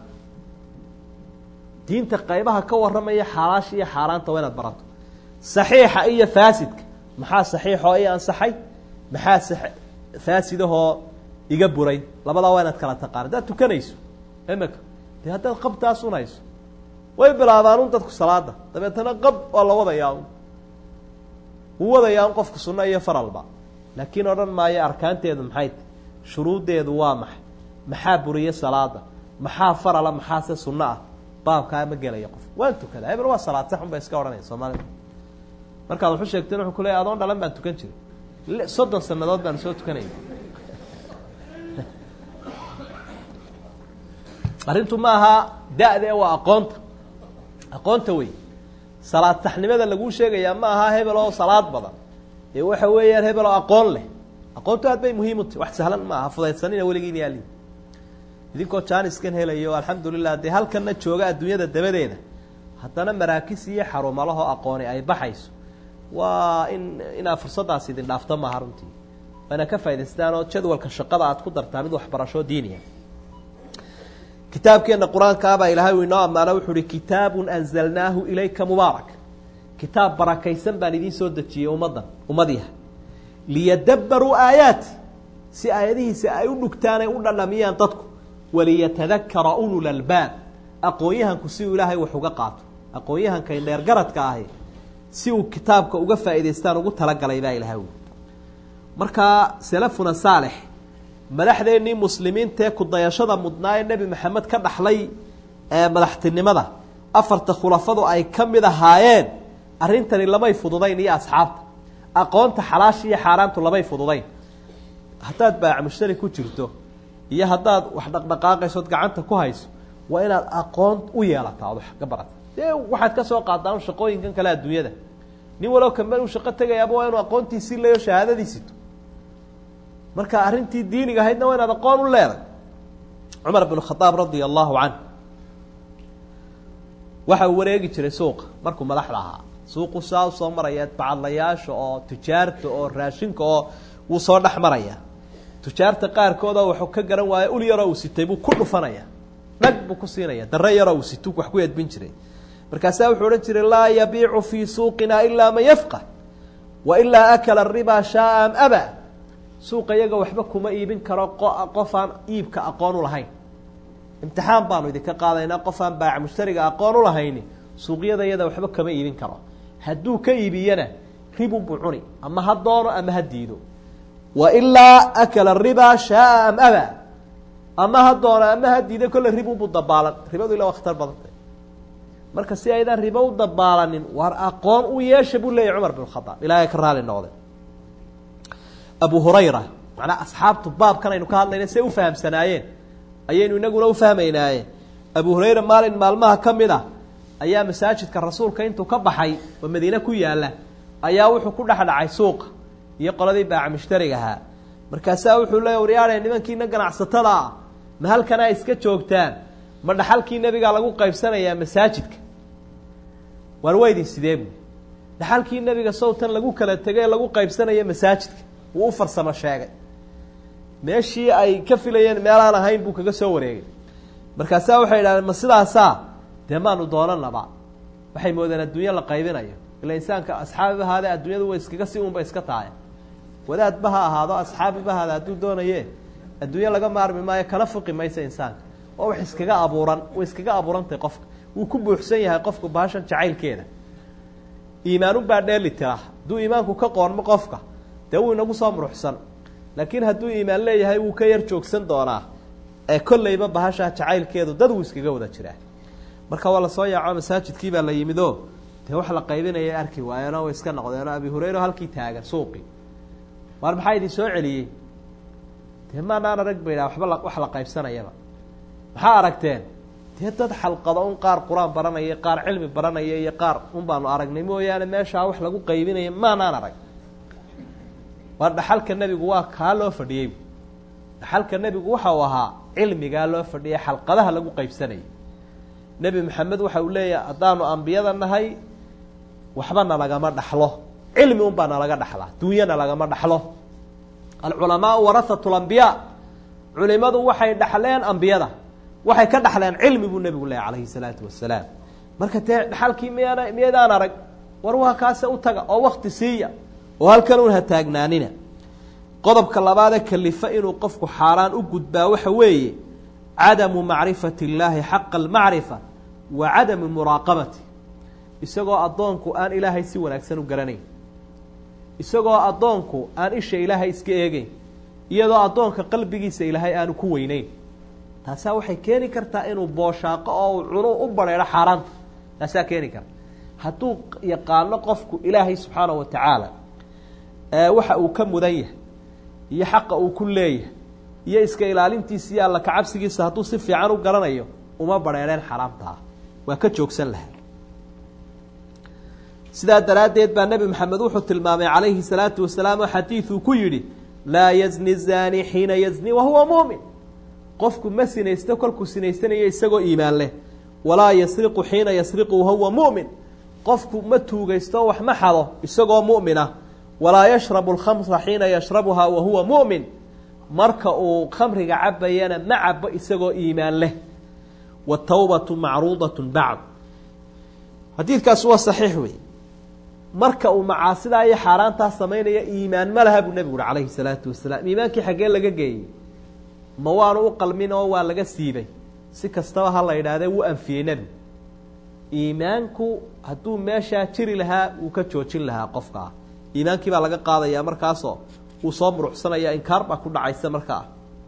diinta qaybaha ka warramaya xalaasha iyo xaaraanta waa inaad barato saxiixa iyo faasidka maxaa saxiixoo i ansaxay maxaa faasidahoo iga buray labadaa waa inaad kala taqaan haddaad tukanayso imika dee haddaad qabtaas unayso way bilaabaan un dadku salaada dabeetana qab waa la wadayaa un wuu wadayaa un qofka sunno iyo faralba laakiin odhan maayo arkaanteedu maxay tahy shuruuddeedu waa maxay maxaa buriye salaada maxaa farala maxaase sunno ah baabkaa ma gelaya qof waan tukadaa hebel waa salaad sax un bay iska odhanaya soomaalida markaad waxu sheegteen wuxuu ku leeyahy adoon dhalan baan tukan jiray soddon sanadood baan soo tukanaya arrintu ma aha da-de waa aqoonta aqoonta wey salaad saxnimada laguu sheegayaa ma aha hebel oo salaad badan ee waxa weeyaan hebel oo aqoon leh aqoontu aad bay muhiim u tahy wax sahlan ma aha fudaydsanina weligiin yaali idinkoo jaaniskan helayo alxamdulilah dee halkanna jooga adduunyada dabadeeda haddana maraakis iyo xarumalahoo aqooni ay baxayso waa in inaa fursaddaas idin dhaafto maaha runtii waana ka faa'idaystaan oo jadwalka shaqada aad ku dartaa mid waxbarasho diiniya kitaabkeenna qur-aankaabaa ilaahay uu inoo ammaano wuxuu uhi kitaabun anzalnaahu ilayka mubaarak kitaab barakaysan baan idiin soo dejiyey ummaddan ummadiha liyadabbaruu aayaati si aayadihiisa ay u dhugtaan ay u dhandhamiyaan dadku waliyatadakara ulul albaab aqoon-yahanku si uu ilaahay wax uga qaato aqoon-yahankay dheergaradka ahi si uu kitaabka uga faa'idaystaan ugu talagalay baa ilahay ui markaa salafuna saalex madaxdeennii muslimiintaee kudayashada mudnaa ee nebi maxamed ka dhaxlay ee madaxtinimada afarta khulafadu ay ka mid ahaayeen arrintani lamay fududayn iyo asxaabta aqoonta xalaasha iyo xaaraantu lamay fududayn haddaad baac mushtari ku jirto iyo haddaad wax dhaqdhaqaaqaysood gacanta ku hayso waa inaad aqoon u yeelataa ood wax ka barata dee waxaad ka soo qaadaan shaqooyinkan kale adduunyada nin walow kamel uu shaqo tegayaaba waa inuu aqoontiisii leeyo shahaadadiisito marka arrintii diiniga ahaydna waa inaad aqoon u leeday cumar bn khadaab radia allahu canh waxa uu wareegi jiray suuqa markuu madaxda ahaa suuqu saa usoo maraya bacadlayaasha oo tujaarta oo raashinka oo wuu soo dhex maraya tujaarta qaarkooda waxuu ka garan waayo ul yaroo uu sitay buu ku dhufanaya dhag buu ku siinaya dare yaroo uu situ wax ku edbin jiray markaasaa wuxuu odhan jiray laa yabiicu fii suuqina ilaa man yafqah wa ilaa akala ribaa shaaa am aba suuqa iyaga waxba kuma iibin karo qof aan iibka aqoon u lahayn imtixaan baanu idinka qaadaynaa qof aan baac mushtariga aqoon u lahayni suuqyada iyada waxba kama iibin karo hadduu ka iibiyana ribun buu cuni ama ha doono ama ha diido wa ilaa akala ribaa shaaa am aba ama ha doono ama ha diido kolle ribunbuu dabaalan ribadu ila waa khatar badantay marka si aydaan ribo u dabaalanin waar aqoon u yeesha buu leeyahy cumar bin khadaab ilaahay ka raali noqde abu hurayra macnaa asxaabtu baabkan aynu ka hadlayna say u fahamsanaayeen ayaynu inaguna u fahmaynaaye abu hurayra maalin maalmaha ka mid a ayaa masaajidka rasuulka intuu ka baxay oo madiine ku yaalla ayaa wuxuu ku dhex dhacay suuqa iyo qoladii baaca mushtariga ahaa markaasaa wuxuu leeya waryaadhe nimankiina ganacsatada ah ma halkanaa iska joogtaan ma dhaxalkii nebigaa lagu qaybsanayaa masaajidka waar weydin sidee buui dhaxalkii nebiga sowtan lagu kala tegay ee lagu qaybsanaya masaajidka wuu u farsamo sheegay meeshii ay ka filayeen meelaan ahayn buu kaga soo wareegay markaasaa waxay idhahdeen ma sidaasaa dee maanu doonanaba waxay moodeen adduunyo la qaybinayo ila insaanka asxaabiba ahaadee adduunyadu way iskaga si unba iska tahay wadaadba ha ahaado asxaabiba ahaade hadduu doonaye adduunyo laga maarmi maayo kana fuqi maysa insaanka oo wax iskaga abuuran way iskaga abuurantahay qofka wuu ku buuxsan yahay qofku baashan jacaylkeeda iimaanunbaa dheeli tira hadduu iimaanku ka qoonmo qofka dee wuu inagu soo muruxsan laakiin hadduu iimaan leeyahay wuu ka yar joogsan doonaa ee kolleyba bahashaa jacaylkeedu dad wuu iskaga wada jiraa marka waa lasoo yaaco masaajidkii baa la yimid o dee wax la qaybinaya arki waayeenoo way iska noqdeenoo abi hurayra halkii taagan suuqii waar maxaa idin soo celiyey dee maanaan arag ba yidhaha waxba wax la qaybsanayaba maxaa aragteen dee dad xalqado un qaar qur-aan baranaya qaar cilmi baranaya iyo qaar un baanu aragnay mooyaane meeshaa wax lagu qaybinaya maanaan arag waar dhaxalka nebigu waa kaa loo fadhiyey dhaxalka nebigu waxa uu ahaa cilmigaa loo fadhiyay xalqadaha lagu qaybsanayay nebi maxamed waxa uu leeyahay haddaanu ambiyada nahay waxba nalagama dhaxlo cilmi un baa nalaga dhaxlaa duunyana lagama dhaxlo alculamaau warahatu lambiyaa culimadu waxay dhaxleen ambiyada waxay ka dhaxleen cilmi buu nebigu leeyahy calayhi salaatu wasalaam marka dee dhaxalkii miyaana miyaydaan arag war waa kaase u taga oo wakti siiya oo halkan un ha taagnaanina qodobka labaadee kalifa inuu qofku xaaraan u gudbaa waxa weeye cadamu macrifati illaahi xaqa almacrifa wa cadamu muraaqabati isagoo addoonku aan ilaahay si wanaagsan u garanayn isagoo addoonku aan isha ilaahay iska eegeyn iyadoo addoonka qalbigiisa ilaahay aanu ku weyneyn taasaa waxay keeni kartaa inuu booshaaqo oo uu cunu u badheedho xaaraanta taasaa keeni karta hadduu yaqaano qofku ilaahay subxaana wa tacaala waxa uu ka mudan yahay iyo xaqa uu ku leeyahay iyo iska ilaalintiisa iyo alla kacabsigiisa hadduu si fiican u garanayo uma badheedheen xaraamtaa waa ka joogsan lahaa sidaa daraaddeed baa nebi maxamed wuxuu tilmaamay calayhi salaatu wasalaam oo xadiiduu ku yidhi laa yazni zaani xiina yazni wahuwa muumin qofku ma sinaysto kolkuu sinaysanayo isagoo iimaan leh walaa yasriqu xiina yasriqu wahuwa mu'min qofku ma tuugaysto wax ma xado isagoo mu'mina walaa yashrabu alkhamra xiina yashrabuhaa wahuwa mu'min marka uu khamriga cabayana ma cabo isagoo iimaan leh watawbatu macruudatun bacd xadiidkaas waa saxiix wey marka uu macaasidaa iyo xaaraantaa samaynaya iimaan ma laha buu nebigu uhi calayhi salaatu wasalaam iimaankii xaggee laga geeyey ma waanu u qalmin oo waa laga siibay si kastaba ha la yidhaahdee wuu anfiyey nebigu iimaanku hadduu meeshaa jiri lahaa wuu ka joojin lahaa qofkaa iimaankii baa laga qaadayaa markaasoo wuu soo muruxsanaya inkaar baa ku dhacaysa markaa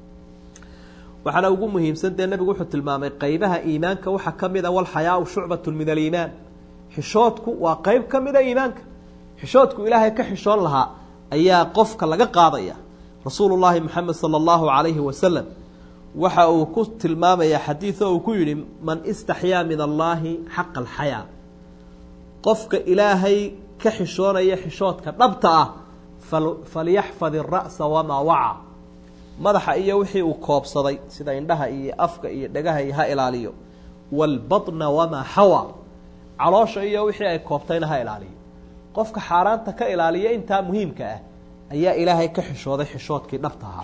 waxaana ugu muhiimsan dee nebigu wuxuu tilmaamay qeybaha iimaanka waxaa ka mid a walxayaau shucbatun min aliimaan xishoodku waa qeyb ka mida iimaanka xishoodku ilaahay ka xishoon lahaa ayaa qofka laga qaadaya rasuulu llaahi moxamed sala allahu calayhi wasalam waxa uu ku tilmaamayaa xadiid oo uu ku yidhi man istaxyaa min allaahi xaqa alxayaa qofka ilaahay ka xishoonaya xishoodka dhabta ah falyaxfad ira'sa wamaa waca madaxa iyo wixii uu koobsaday sida indhaha iyo afka iyo dhagaha iyo ha ilaaliyo waalbatna wamaa xawa caloosha iyo wixii ay koobtayna ha ilaaliyo qofka xaaraanta ka ilaaliya intaa muhiimka ah ayaa ilaahay ka xishooday xishoodkii dhabta ahaa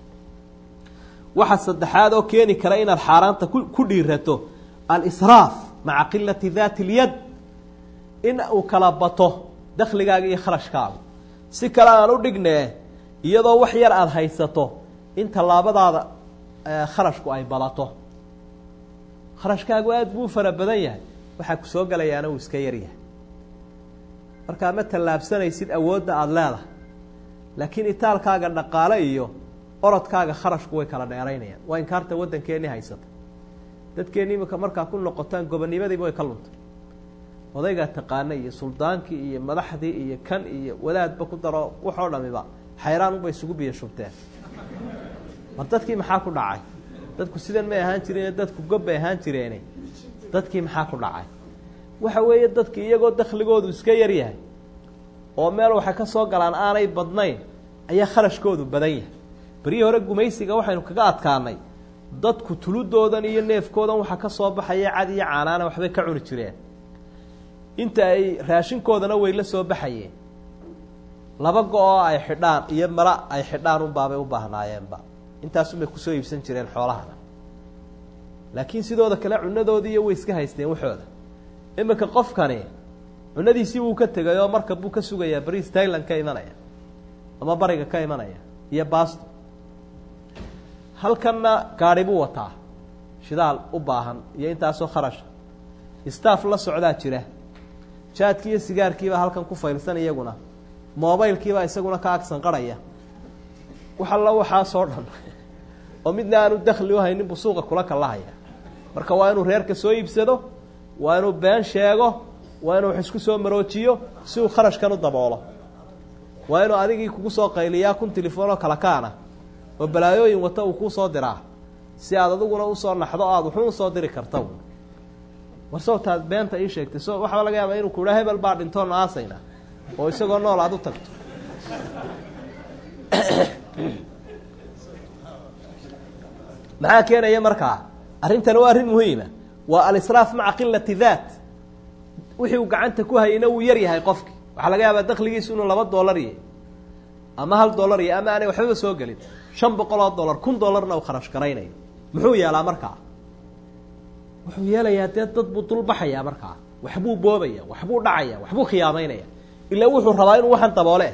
waxa saddexaad oo keeni kara inaad xaaraanta ku dhiirato alisraaf maca qilati daati اlyad in uu kala bato dakhligaaga iyo kharashkaaga si kale aan u dhignee iyadoo wax yar aada haysato in tallaabadaada kharashku ay badato kharashkaagu aada buu fara badan yahay waxaa ku soo galayaana uu iska yaryahay markaa ma tallaabsanaysid awoodda aada leedahay laakiin itaalkaaga dhaqaale iyo orodkaaga kharashku way kala dheeraynayaan waa inkaarta waddankeennii haysata dadkeenni imika markaa ku noqotaan gobonnimadiiba way ka luntay odaygaa taqaana iyo suldaankii iyo madaxdii iyo kan iyo wadaadba ku daro waxoo dhamiba xayraan unbay isugu biyo shubteen mar dadkii maxaa ku dhacay dadku sidan may ahaan jireen dadku gob bay ahaan jireene dadkii maxaa ku dhacay waxa weeye dadkii iyagoo dakhligoodu iska yar yahay oo meel waxay ka soo galaan aanay badnayn ayaa kharashkoodu badan yahay beryihii hore gumaysiga waxaynu kaga adkaanay dadku tuludoodan iyo neefkoodan waxaa ka soo baxaya cad iyo caanaana waxbay ka cuni jireen inta ay raashinkoodana way la soo baxayeen laba go-oo ay xidhaan iyo mara ay xidhaan unbaabay u baahnaayeenba intaasunbay kusoo iibsan jireen xoolahana laakiin sidooda kale cunadoodiiyo way iska haysteen waxooda iminka qofkani cunadiisii wuu ka tegay oo marka buu ka sugayaa bariis tailand ka imanaya ama bariga ka imanaya iyo basto halkanna gaadhi buu wataa shidaal u baahan iyo intaasoo kharasha staff la socdaa jira jaadkii iyo sigaarkiibaa halkan ku faylsan iyaguna mobaylkiibaa isaguna ka agsanqarhaya wax alla waxaasoo dhan oo midna aanu dakli uhaynin buu suuqa kula kalahaya marka waa inuu reerka soo iibsado waa inuu been sheego waa inuu wax isku soo maroojiyo si uu kharashkan u daboolo waa inuu adigii kugu soo qayliyaa kun telefoonoo kala kaana oo balaayooyin wata uu kuu soo diraa si aad adiguna usoo naxdo o aada wuxuu usoo diri karta war sawtaad beenta ii sheegtay so waxaa laga yaabaa inuu kuhaa hebel baa dhintoon aasayna oo isagoo nool aada u tagto maxaa keenaya markaa arrintani waa arrin muhiima waa alisraaf maca qilati daat wixii uu gacanta ku hayayna wuu yar yahay qofki waxaa laga yaabaa dakligiisu inuu laba dollar yahay ama hal dollar yahay ama aanay waxbaba soo gelin shan boqol oo dollar kun dollarna uu kharash garaynayo muxuu yeelaa markaa wuxuu yeelayaa dee dad buu dulbaxayaa markaa waxbuu boobaya waxbuu dhacaya waxbuu khiyaamaynaya ilaa wuxuu rabaa inuu waxan daboole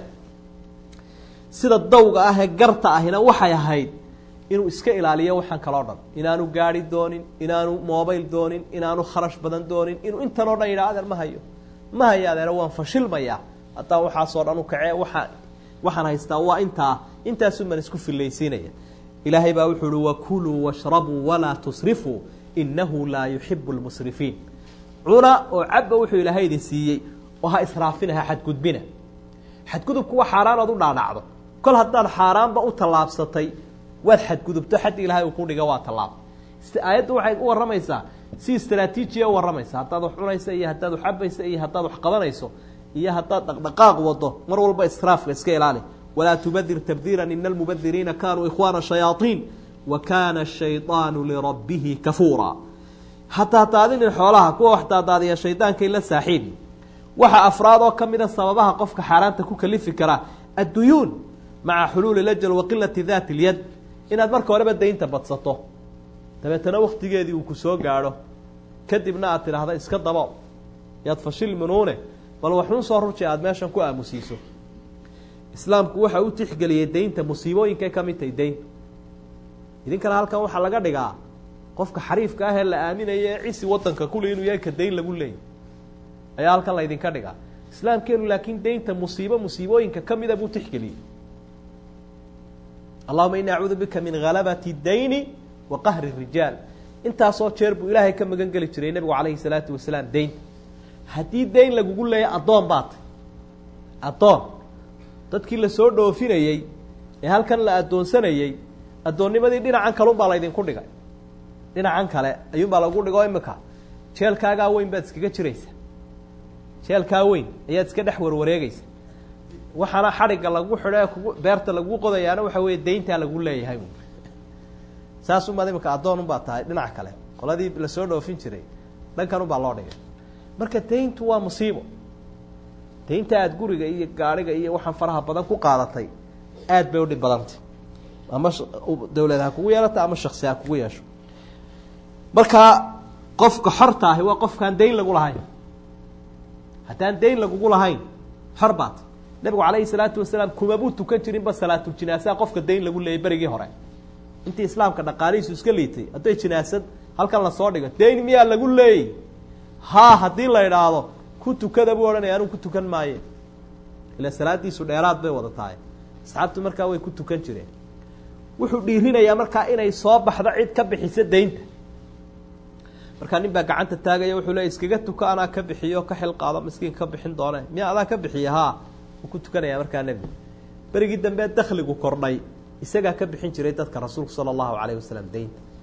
sida dawga ah ee garta ahina waxay ahayd inuu iska ilaaliyo waxaan kaloo dhan inaanu gaari doonin inaanu mobayl doonin inaanu kharash badan doonin inuu intan oo dhan yidhaha adeer ma hayo ma hayo adeer waan fashilmayaa haddaan waxaasoo dhan u kacee waaan waxaan haystaa waa intaa intaasun baan isku fillaysiinaya ilaahay baa wuxuu uhi wakuluu washrabuu walaa tusrifuu inahu laa yuxibu lmusrifiin cuna oo cabba wuxuu ilaahay idin siiyey oo ha israafina ha xadgudbina xadgudubku waa xaaraan ood u dhaadhacdo kol haddaad xaaraanba u tallaabsatay waad xadgudubto xaddi ilaahay uu ku dhiga waa tallaab aayaddu waxay u warramaysaa si istraatiijiya u warramaysa haddaad wax cunaysa iyo haddaad wax cabaysa iyo haddaad wax qabanayso iyo haddaad dhaqdhaqaaq wado mar walba israafka iska ilaali walaa tubadir tabdiira ina almubadiriina kanuu ikhwaana shayaaiin wa kaana ashayطaanu lirabbihi kafuura hataa daadinin xoolaha kuwa wax daadaadiya shaydaankay la saaxiibi waxa afraad oo ka mida sababaha qofka xaaraanta ku kalifi karaa adduyuun maca xuluuli lajal wa qilati daati اlyad inaad marka horeba daynta badsato dabeetana waktigeedii uu ku soo gaadho kadibna aad tidhaahda iska dabo yaad fashil minuune bal waxun soo ruji aada meeshan ku aamusiiso islaamku waxa u tixgeliyey daynta musiibooyinkay ka mid tahay dayntu idinkana halkan waxaa laga dhigaa qofka xariifka ah ee la aaminaya ee cisi wadanka kule inuu yahay ka dayn lagu leeyay ayaa halkan laydinka dhigaa islaamkeenu laakiin daynta musiibo musiibooyinka kamida buu tixgeliyey allahuma ini acuudu bika min halabati dayni wa qahri rijaal intaasoo jeer buu ilaahay ka magan geli jiray nebigu calayhi salaatu wasalaam daynta haddii dayn lagugu leeya addoon baa tay addoon dadkii lasoo dhoofinayey ee halkan la addoonsanayey addoonnimadii dhinacan kale unbaa laydinku dhigay dhinacan kale ayuunbaa lagu dhigo imika jeelkaagaa weyn baad iskaga jiraysa jeelkaa weyn ayaad iska dhex warwareegeysa waxaana xadhigga lagu xidho ee kugu beerta lagu qodayaana waxa weeye dayntaa lagu leeyahay saas unbaad imika addoon unbaa tahay dhinac kale qoladii lasoo dhoofin jiray dhankan unbaa loo dhigay marka dayntu waa musiibo daynta aada guriga iyo gaadhiga iyo waxaan faraha badan ku qaadatay aad bay udhib badantay ama dawlad ha kugu yeelata ama shaksi ha kugu yeesho markaa qofka xorta ahi waa qofkaan dayn lagu lahayn haddaan dayn lagugu lahayn xor baat nabigu calayhi salaatu wasalaam kumabuu tukan jirinba salaatuljinaasaa qofka dayn lagu leeyay berigii hore intii islaamka dhaqaalihiisu iska liitay hadday jinaasad halkan lasoo dhigo dayn miyaa lagu leeyay haa haddii la idhaahdo ku tukada buu odhanaya anuu ku tukan maaye ila salaadiisu dheeraad bay wada tahay asxaabtu markaa way ku tukan jireen wuxuu dhiirinayaa markaa inay soo baxdo cid ka bixisa daynta markaa nin baa gacanta taagaya wuxuu leey iskaga tuka anaa ka bixiyo ka xil qaado miskiin ka bixin doone miya adaa ka bixiya haa wuu ku tukanayaa markaa nebigu berigii dambe dakligu kordhay isagaa ka bixin jiray dadka rasuulku sala allahu calayhi wasalam daynta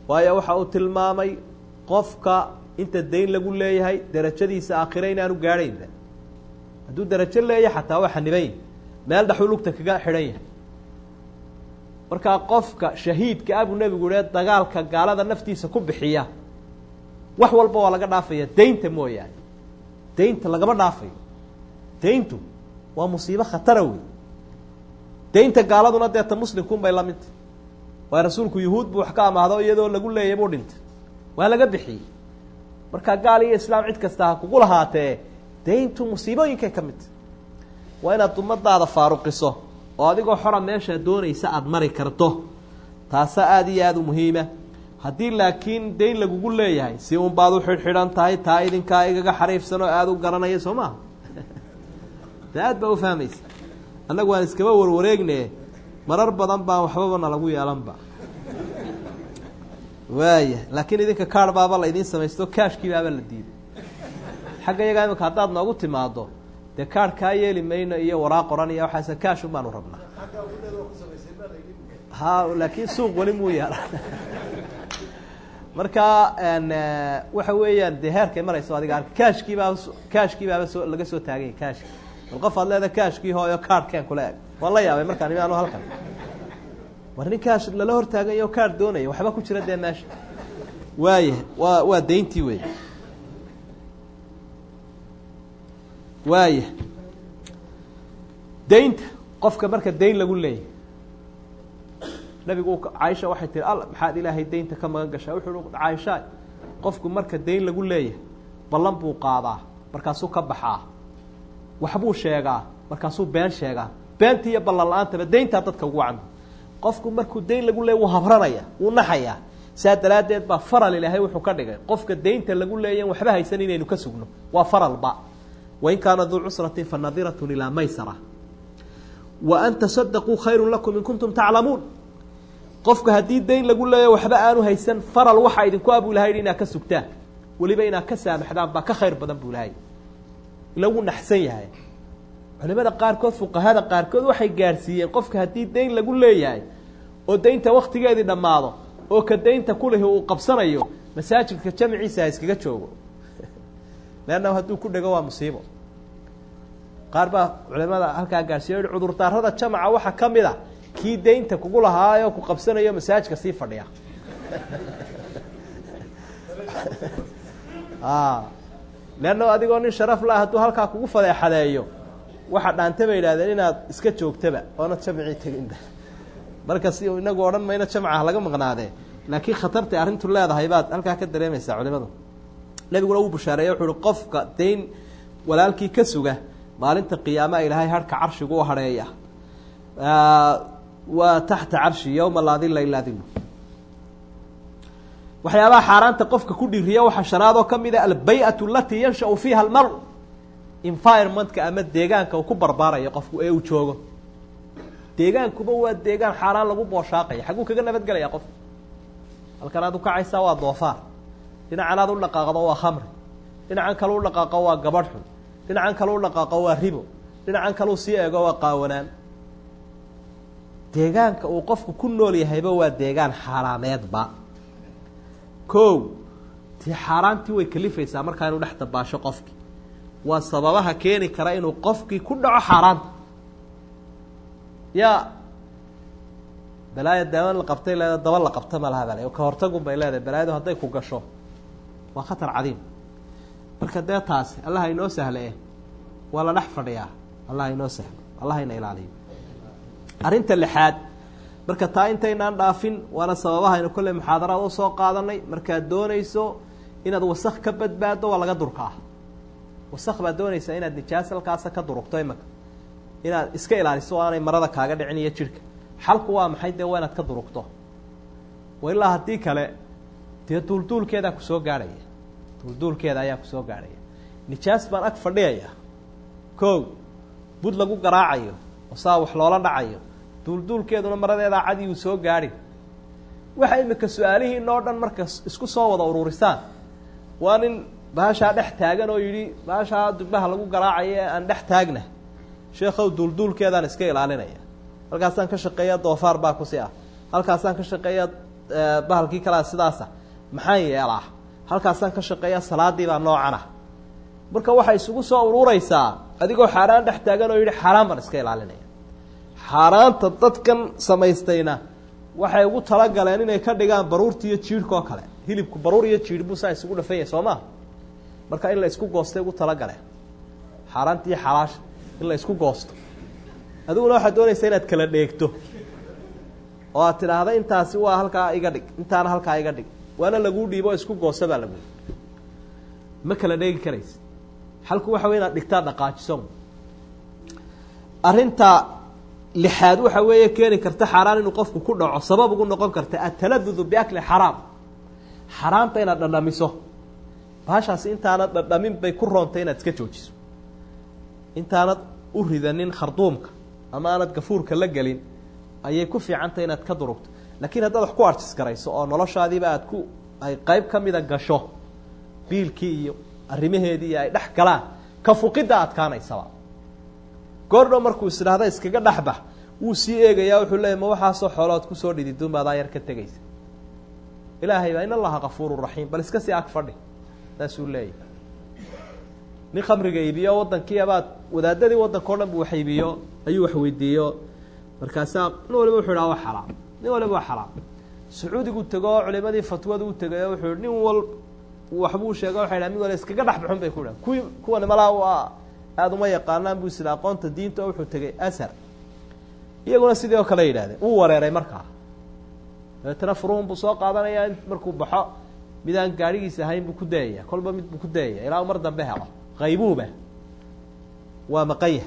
waayo waxa uu tilmaamay qofka inta dayn lagu leeyahay derajadiisa aakhire inaanu gaadhaynba hadduu derajo leeyahay xataa waa xanibayn meel dhaxuu lugta kaga xidhan yahay markaa qofka shahiidka ah buu nebigu yihi dagaalka gaalada naftiisa ku bixiya wax walba waa laga dhaafaya daynta mooyaane daynta lagama dhaafayo dayntu waa musiibo khatara wey daynta gaaladuna deeta muslimkuun bay la midta waa rasuulku yuhuud buu wax ka amaahdo iyadoo lagu leeyay buu dhintay waa laga bixiyey markaa gaal iyo islaam cid kasta ha kugu lahaatee dayntu musiibooyinkay ka midta waa inaad ummadaada faaruqiso oo adigoo xora meeshaa doonaysa aada mari karto taasa aada iyo aada u muhiima haddii laakiin dayn lagugu leeyahay si un baad u xidhxidhan tahay taa idinkaa igaga xariifsan oo aada u garanaya soo maha de aad baa u fahmaysa annagu waan iskaba warwareegne marar badan baan waxbaba na lagu yeelanba waaya laakiin idinka kaar baaba la idiin samaysto kaashkii baaba la diiday xagga iyagaa imika haddaad noogu timaado dee kaar kaa yeeli mayno iyo waraaq oran iyo waxaase kaashun baanu rabnaa ha laakiin suuq weli muu yaala marka waxa weeyaan dee heerkay marayso adiga arka kaashkii baaba kaashkii baaba soo laga soo taaganya kaashki bal qof aad leeda kaashkii hooyo kaarhkeen kula eg waan la yaabay markaan imi anu halkan war nin kaash lala hortaagayo kaar doonaya waxba ku jira dee meesha waaya waa waa dayntii wey waaya daynta qofka marka dayn lagu leeyahy nabigu caaisha waxay tihi alla maxaad ilaahay daynta ka magan gashaa wuxuu uhi caaisha qofku marka dayn lagu leeyahay ballan buu qaadaa markaasuu ka baxaa waxbuu sheegaa markaasuu been sheegaa beentii iyo ballan la-aantaba dayntaa dadka ugu wacanta qofku markuu dayn lagu leeyay wuu habranaya wuu naxayaa saa daraaddeed baa faral ilaahay wuxuu ka dhigay qofka daynta lagu leeyan waxba haysan inaynu ka sugno waa faralba wain kaana duu cusratin fa nadiratun ilaa maysara wa an tasadaquu khayru lakum in kuntum taclamuun qofka haddii dayn lagu leeya waxba aanu haysan faral waxaa idinku abuu lahay inaad ka sugtaan weliba inaad ka saamaxdaan baa ka khayr badan buu lahay ila wuu naxsan yahay culimada qaarkood fuqahada qaarkood waxay gaadhsiiyeen qofka haddii dayn lagu leeyahay oo daynta waktigeedii dhammaado oo ka daynta kulihi uu qabsanayo masaajidka jamciisa ha iskaga joogo leannahu hadduu ku dhego waa musiibo qaar baa culimada halkaa gaadhsiiya yihi cudurdaarada jamca waxaa ka mid a kii daynta kugu lahaayo ku qabsanayo masaajidka sii fadhiya leanna adigoo nin sharaf la hadduu halkaa kugu fadeexadeeyo waxa dhaanta bay yidhahdeen inaad iska joogtaba oona jamcii teginba marka si inagu odhan mayno jamcaha laga maqnaadee laakiin khatartay arrintu leedahay baad halkaa ka dareemaysaa culimadu nebiguna wuu bushaareeye wuxuu uhi qofka dayn walaalkii ka suga maalinta qiyaamaha ilaahay harhka carshigu u hadheeya waa taxta carshi yowma laa dila ilaa dilu waxyaabaha xaaraanta qofka ku dhiriya waxaa shanaadoo ka mid a albay-atu alatii yanshau fiiha almar environmentka ama deegaanka uu ku barbaarayo qofku ee uu joogo deegaankuba waa deegaan xaaraan lagu booshaaqaya xagguu kaga nabadgelaya qofka halkan aad ukacaysaa waa doofaar dhinacan aad u dhaqaaqdo waa khamri dhinacan kale u dhaqaaqo waa gabadh xun dhinacan kale u dhaqaaqo waa ribo dhinacan kale u sii eego waa qaawanaan deegaanka uu qofku ku nool yahayba waa deegaan xaaraameedba ko dee xaaraantii way kalifaysaa markaa inuu dhex dabaasho qofkii waa sababaha keeni kara inuu qofkii ku dhaco xaaraanta ya balaaya daaman la qabtay leeda daba la qabta ma laha bale ka hortagun bay leedahay balaayadu hadday ku gasho waa khatar cadiim marka dee taasi allah inoo sahle eh waa la dhex fadhiyaa allah inoo sahlo allah ina ilaaliyo arrinta lixaad marka taa intaynaan dhaafin waana sababahaynu kolley muxaadaraad u soo qaadanay markaad doonayso inaad wasak ka badbaaddo waa laga durkaa wasak baad doonaysaa inaad nijaas halkaasa ka durugto imaka inaad iska ilaaliso o aanay marada kaaga dhicin iyo jidhka xalku waa maxay dee waa inaad ka durugto wa ilaa haddii kale dee duulduulkeedaa kusoo gaadhaya duulduulkeeda ayaa kusoo gaadhaya nijaas baan ag fadhiyaya ko bud lagu garaacayo oo saa wax loola dhacayo duulduulkeeduna maradeedaa cadi uu soo gaadhin waxa imika su-aalihiin oo dhan marka isku soo wada ururisaan waa nin baashaa dhex taagan oo yidhi baashaa dubbaha lagu garaacayo ee aan dhex taagna sheekhow duulduulkeedaan iska ilaalinaya halkaasaan ka shaqeeya doofaar baa kusi ah halkaasaan ka shaqeeya bahalkii kalea sidaasa maxaan yeelaa halkaasaan ka shaqeeya salaadii baa noocan ah marka waxay isugu soo urureysaa adigoo xaaraan dhex taagan oo yidhi xaaraan baan iska ilaalinaya xaaraanta dadkan samaystayna waxay ugu talagaleen inay ka dhigaan baruurta iyo jiirhka oo kale hilibku baruur iyo jiir buu saa isugu dhafan yahay soo maa marka in la isku goostay ugu talagaleen xaaraanta iyo xalaasha in la isku goosto adiguna waxaad doonaysaa inaad kala dheegto oo aad tidhaahda intaasi waa halkaa iga dhig intaana halkaa iga dhig waana laguu dhiibo oo isku goosta baa lagu ma kala dheegi karaysa xalku waxa wey inaad dhigtaa dhaqaajiso arrinta lixaad waxa weeye keeni karta xaaraan inuu qofku ku dhaco sabab ugu noqon karta ataladudu biakli xaraam xaraamta inaad dhadhamiso bahashaasi intaanad dhadhamin bay ku roontay inaad iska joojiso intaanad u ridanin kharduumka ama aanad gafuurka la gelin ayay ku fiicantay inaad ka durugto laakiin haddaad wax ku arjis garayso oo noloshaadiiba aad ku ay qeyb ka mida gasho biilkii iyo arrimaheedii iyo ay dhex galaan ka fuqidda adkaanaysaba goordhow markuu is idhaahda iskaga dhexbax wuu sii eegayaa wuxuu leeyay ma waxaasoo xoolood kusoo dhididun baadaa yar ka tegaysa ilaahay baa in allaha kafuuru raxiim bal iska sii ag fadhi saasuu leeyahy nin khamriga iibiyo wadankii abaad wadaadadii waddanka o dhan bu wax iibiyo ayuu wax weydiiyo markaasaa nin waliba wuxuu idhaha waa xalaal nin waliba waa xalaal sacuudigu tego oo culimadii fatwada u tegayo wuxuu nin wal waxbuu sheega waxay dhaha mid wala iskaga dhex baxun bay ku dhahan kuwii kuwani malaa waa aada uma yaqaanaan buu isida aqoonta diinta oo wuxuu tegay ashar iyaguna sidii oo kale yidhahdeen wuu wareeray markaa dabeetana furuhun buu soo qaadanayaa markuu baxo mid aan gaadhigiisa ahayn buu ku dayaya kolba mid buu ku dayaya ilaa u mar dambe helo qaybuuba waa maqanya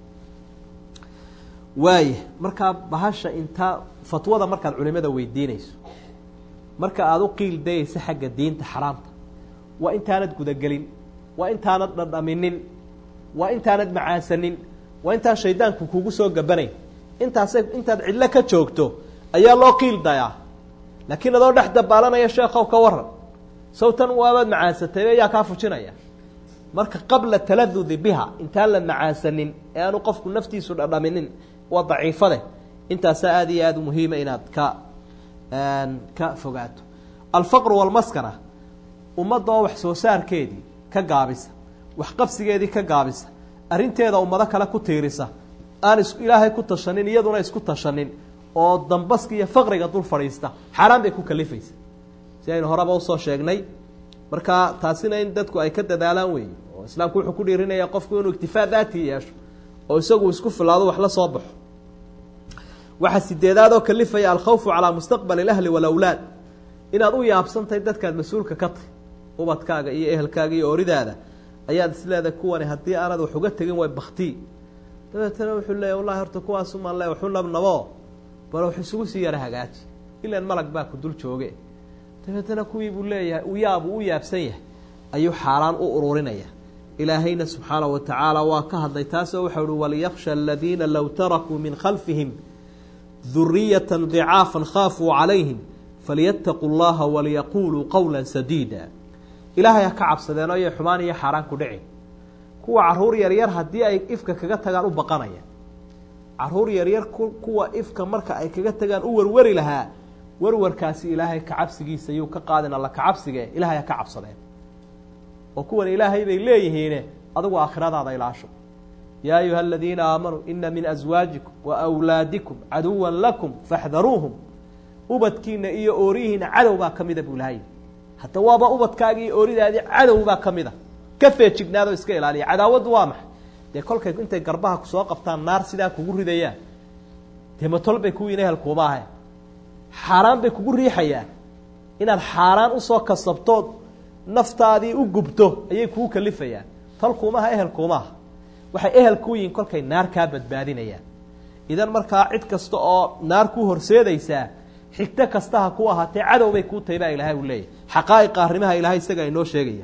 waaya markaa bahasha intaa fatwada markaad culimada weydiinayso marka aada u qiil dayaysa xagga diinta xaraamta waa intaanad gudagelin waa intaanad dhadhaminin waa intaanad macaasanin waa intaan shaydaanku kugu soo gabanayn intaasay intaad cidlo ka joogto ayaa loo qiil dayaa laakiin adoo dhex dabaalanaya sheekow ka waran sawtan waabaad macaasatay ayaa kaa fujinaya marka qabla taladudi biha intaan la macaasanin ee aanu qofku naftiisu dhadhaminin waa daciifade intaasaa aada iyo aada muhiima inaad ka ka fogaato alfaqru walmaskana ummadda oo wax soo saarkeedii ka gaabisa waxqabsigeedii ka gaabisa arrinteeda ummado kale ku tiirisa aan is ilaahay ku tashanin iyaduna isku tashanin oo dambaska iyo faqriga dul fadhiista xaaraan bay ku kalifaysa si aynu horeba usoo sheegnay marka taasina in dadku ay ka dadaalaan weeye oo islaamku wuxuu ku dhiirinaya qofku inuu iktifaa daati yeesho oo isagu isku filaado wax la soo baxo waxaa sideedaad oo kalifaya alkhawfu calaa mustaqbali اlahli walawlaad inaad u yaabsantahay dadkaad mas-uulka ka tahy ubadkaaga iyo ehelkaaga iyo oridaada ayaad isleedahay kuwani haddii aanad wax uga tegin way baktii dabeetana wuxuu leeya wallahi horta kuwaasumaan le waxu nabnabo bal wax isugu sii yara hagaaji ilan malag baa ku dul jooge dabeetana kuwii buu leeyahay uyaabuu u yaabsan yahay ayuu xaaraan u ururinaya ilaahayna subxaanaه wa tacaala waa ka hadlay taasoo waxau uhi waliyaksha aladiina low tarakuu min khalfihim duriyata dicaafa khaafuu calayhim falyattaquu llaha waliyaquluu qowla sadiida ilaahay ha ka cabsadeen oo yay xumaan iyo xaaraan ku dhicin kuwa caruur yaryar haddii ay ifka kaga tagaan u baqanaya caruur yaryar kuwa ifka marka ay kaga tagaan u warwari lahaa warwarkaasi ilaahay kacabsigiisa yuu ka qaadin alla kacabsige ilaahay ha ka cabsadeen oo kuwan ilaahay bay leeyihiine adigu aakhiradaada ilaasho yaa ayuha aladiina aamanuu ina min aswaajikum wa wlaadikum caduwa lakum faxdaruuhum ubadkiina iyo oorihiina cadow baa ka mida buu lahay hadda waaba ubadkaagi iyo ooridaadii cadow baa ka mida ka feejignaadoo iska ilaaliya cadaawaddu waa maxay dee kolkay intay garbaha kusoo qabtaan naar sidaa kugu ridayaan dee matol bay kuwiin ehelkuuma ahay xaaraan bay kugu riixayaan inaad xaaraan usoo kasabtood naftaadii u gubto ayay kugu kalifayaan talkuumaha ehelkuumaha waxay ehel ku yihiin kolkay naar kaa badbaadinayaan idan markaa cid kasta oo naar ku horseedaysaa xigto kasta ha ku ahaatee cadow bay kuu tahay baa ilaahay uu leeyahy xaqaa'iqa arrimaha ilaahay isaga inoo sheegaya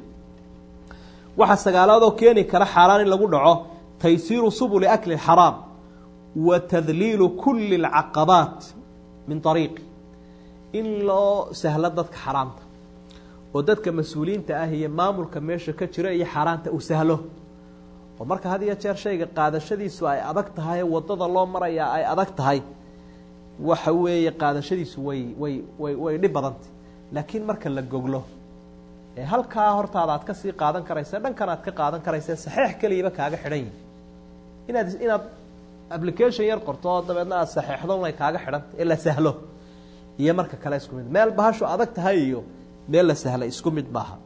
waxaa sagaalaadoo keeni kara xaaraan in lagu dhaco taysiiru subuli akli xaraam wa tadliilu kuli alcaqabaat min ariiqi in loo sahlo dadka xaraamta oo dadka mas-uuliyiinta ah iyo maamulka meesha ka jira iyo xaaraanta uu sahlo oo marka had iyo jeer shayga qaadashadiisu ay adag tahay wadada loo marayaa ay adag tahay waxa weeye qaadashadiisu way way way way dhib badantay laakiin marka la goglo ee halkaa hortaada aad kasii qaadan karaysa dhankan aad ka qaadan karaysa saxeix keliyaba kaaga xidhan yihin inaad inaad application yar qorto oo dabeedna aad saxeixdo unay kaaga xidhanta ee la sahlo iyo marka kale isku mid meel bahashu adag tahay iyo meel la sahlay isku mid maaha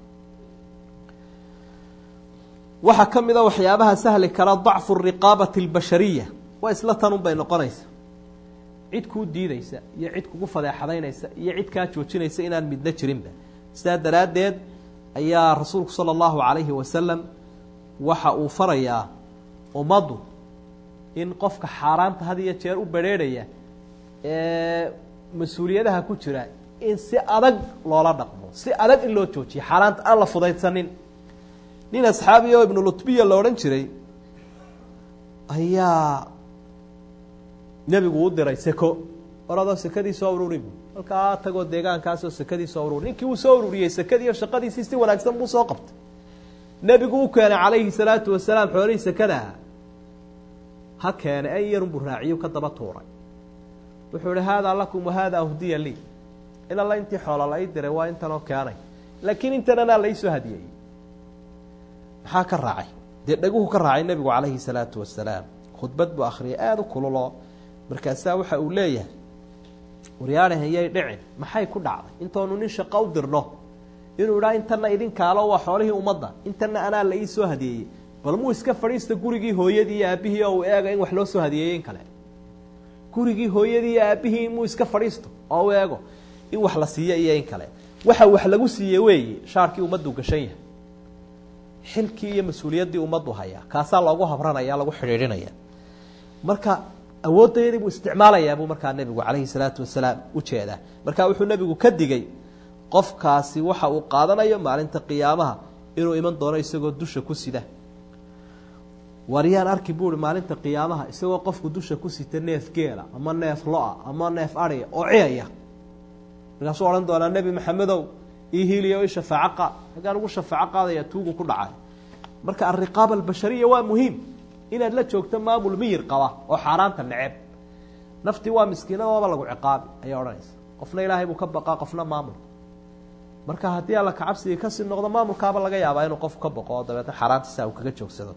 waxaa ka mid a waxyaabaha sahli kara dacfu riqaabati albashariya waa isla tanun bay noqonaysa cid kuu diideysa iyo cid kugu fadeexadaynaysa iyo cid kaa joojinaysa inaan midna jirinba sidaa daraaddeed ayaa rasuulku sala allahu calayhi wasalam waxa uu farayaa ummaddu in qofka xaaraanta had iyo jeer u bedrheerhaya ee mas-uuliyadaha ku jira in si adag loola dhaqmo si adag in loo joojiyo xaaraanta aan la fudaydsanin nin asxaabi oo ibnu lutbiya la odhan jiray ayaa nebigu u diray seko oradoo sekadii soo ururi bu halkaa tagoo deegaankaasoo sekadii soo ururi ninkii uu soo ururiyey sekadiiyo shaqadiisii si wanaagsan buu soo qabtay nebigu u keenay calayhi salaatu wasalaam xoolihii sekadaha ha keenay an yarun buu raaciyo ka daba tuuray wuxuu ihi haadaa lakum wahaadaa hdiya lii in alla intii xoola la ii diray waa intanoo keenay laakiin intan anaa laisoo hadiyey maxaa ka raacay dee dhaguhu ka raacay nebigu calayhi salaatu wasalaam khudbad buu akhriyay aada u kululoo markaasaa waxa uu leeyahay waryaadhahan yay dhicin maxay ku dhacday intoonu nin shaqo u dirno inuu idhaa intana idinkaalo waa xoolihii ummadda intana anaa la ii soo hadiyeeyey bal muu iska fadhiista gurigii hooyadii iyo aabbihii oo uu eega in wax loo soo hadiyeeyey in kale gurigii hooyadii iyo aabbihii muu iska fadhiisto oo u eego in wax la siiyo iyo in kale waxa wax lagu siiye weeye shaarkii ummaddu gashan yahay xilkii iyo mas-uuliyaddii ummaddu hayaa kaasaa loogu habranaya lagu xidhiidhinaya marka awoodayadii buu isticmaalayaa buu markaa nebigu calayhi salaatu wasalaam ujeedaa marka wuxuu nebigu ka digay qofkaasi waxa uu qaadanayo maalinta qiyaamaha inuu iman doono isagoo dusha ku sida waryaan arki buui maalinta qiyaamaha isagoo qofku dusha ku sita neef geela ama neef lo-a ama neef adhiya oo ciyaya markaasuu odhan doonaa nebi maxamedow ii hiiliya i shafaaco qaad hagaan ugu shafaaco qaadaya tuugu ku dhacay marka alriqaaba albashariya waa muhiim inaad la joogto maamul miyir qaba oo xaaraanta neceb naftii waa miskiinadooba lagu ciqaabi ayay odhanaysa qofna ilaahay buu ka baqaa qofna maamul marka haddii alla kacabsigii kasii noqdo maamulkaaba laga yaabaa inuu qofku ka baqo oo dabeetna xaaraantiisa uu kaga joogsado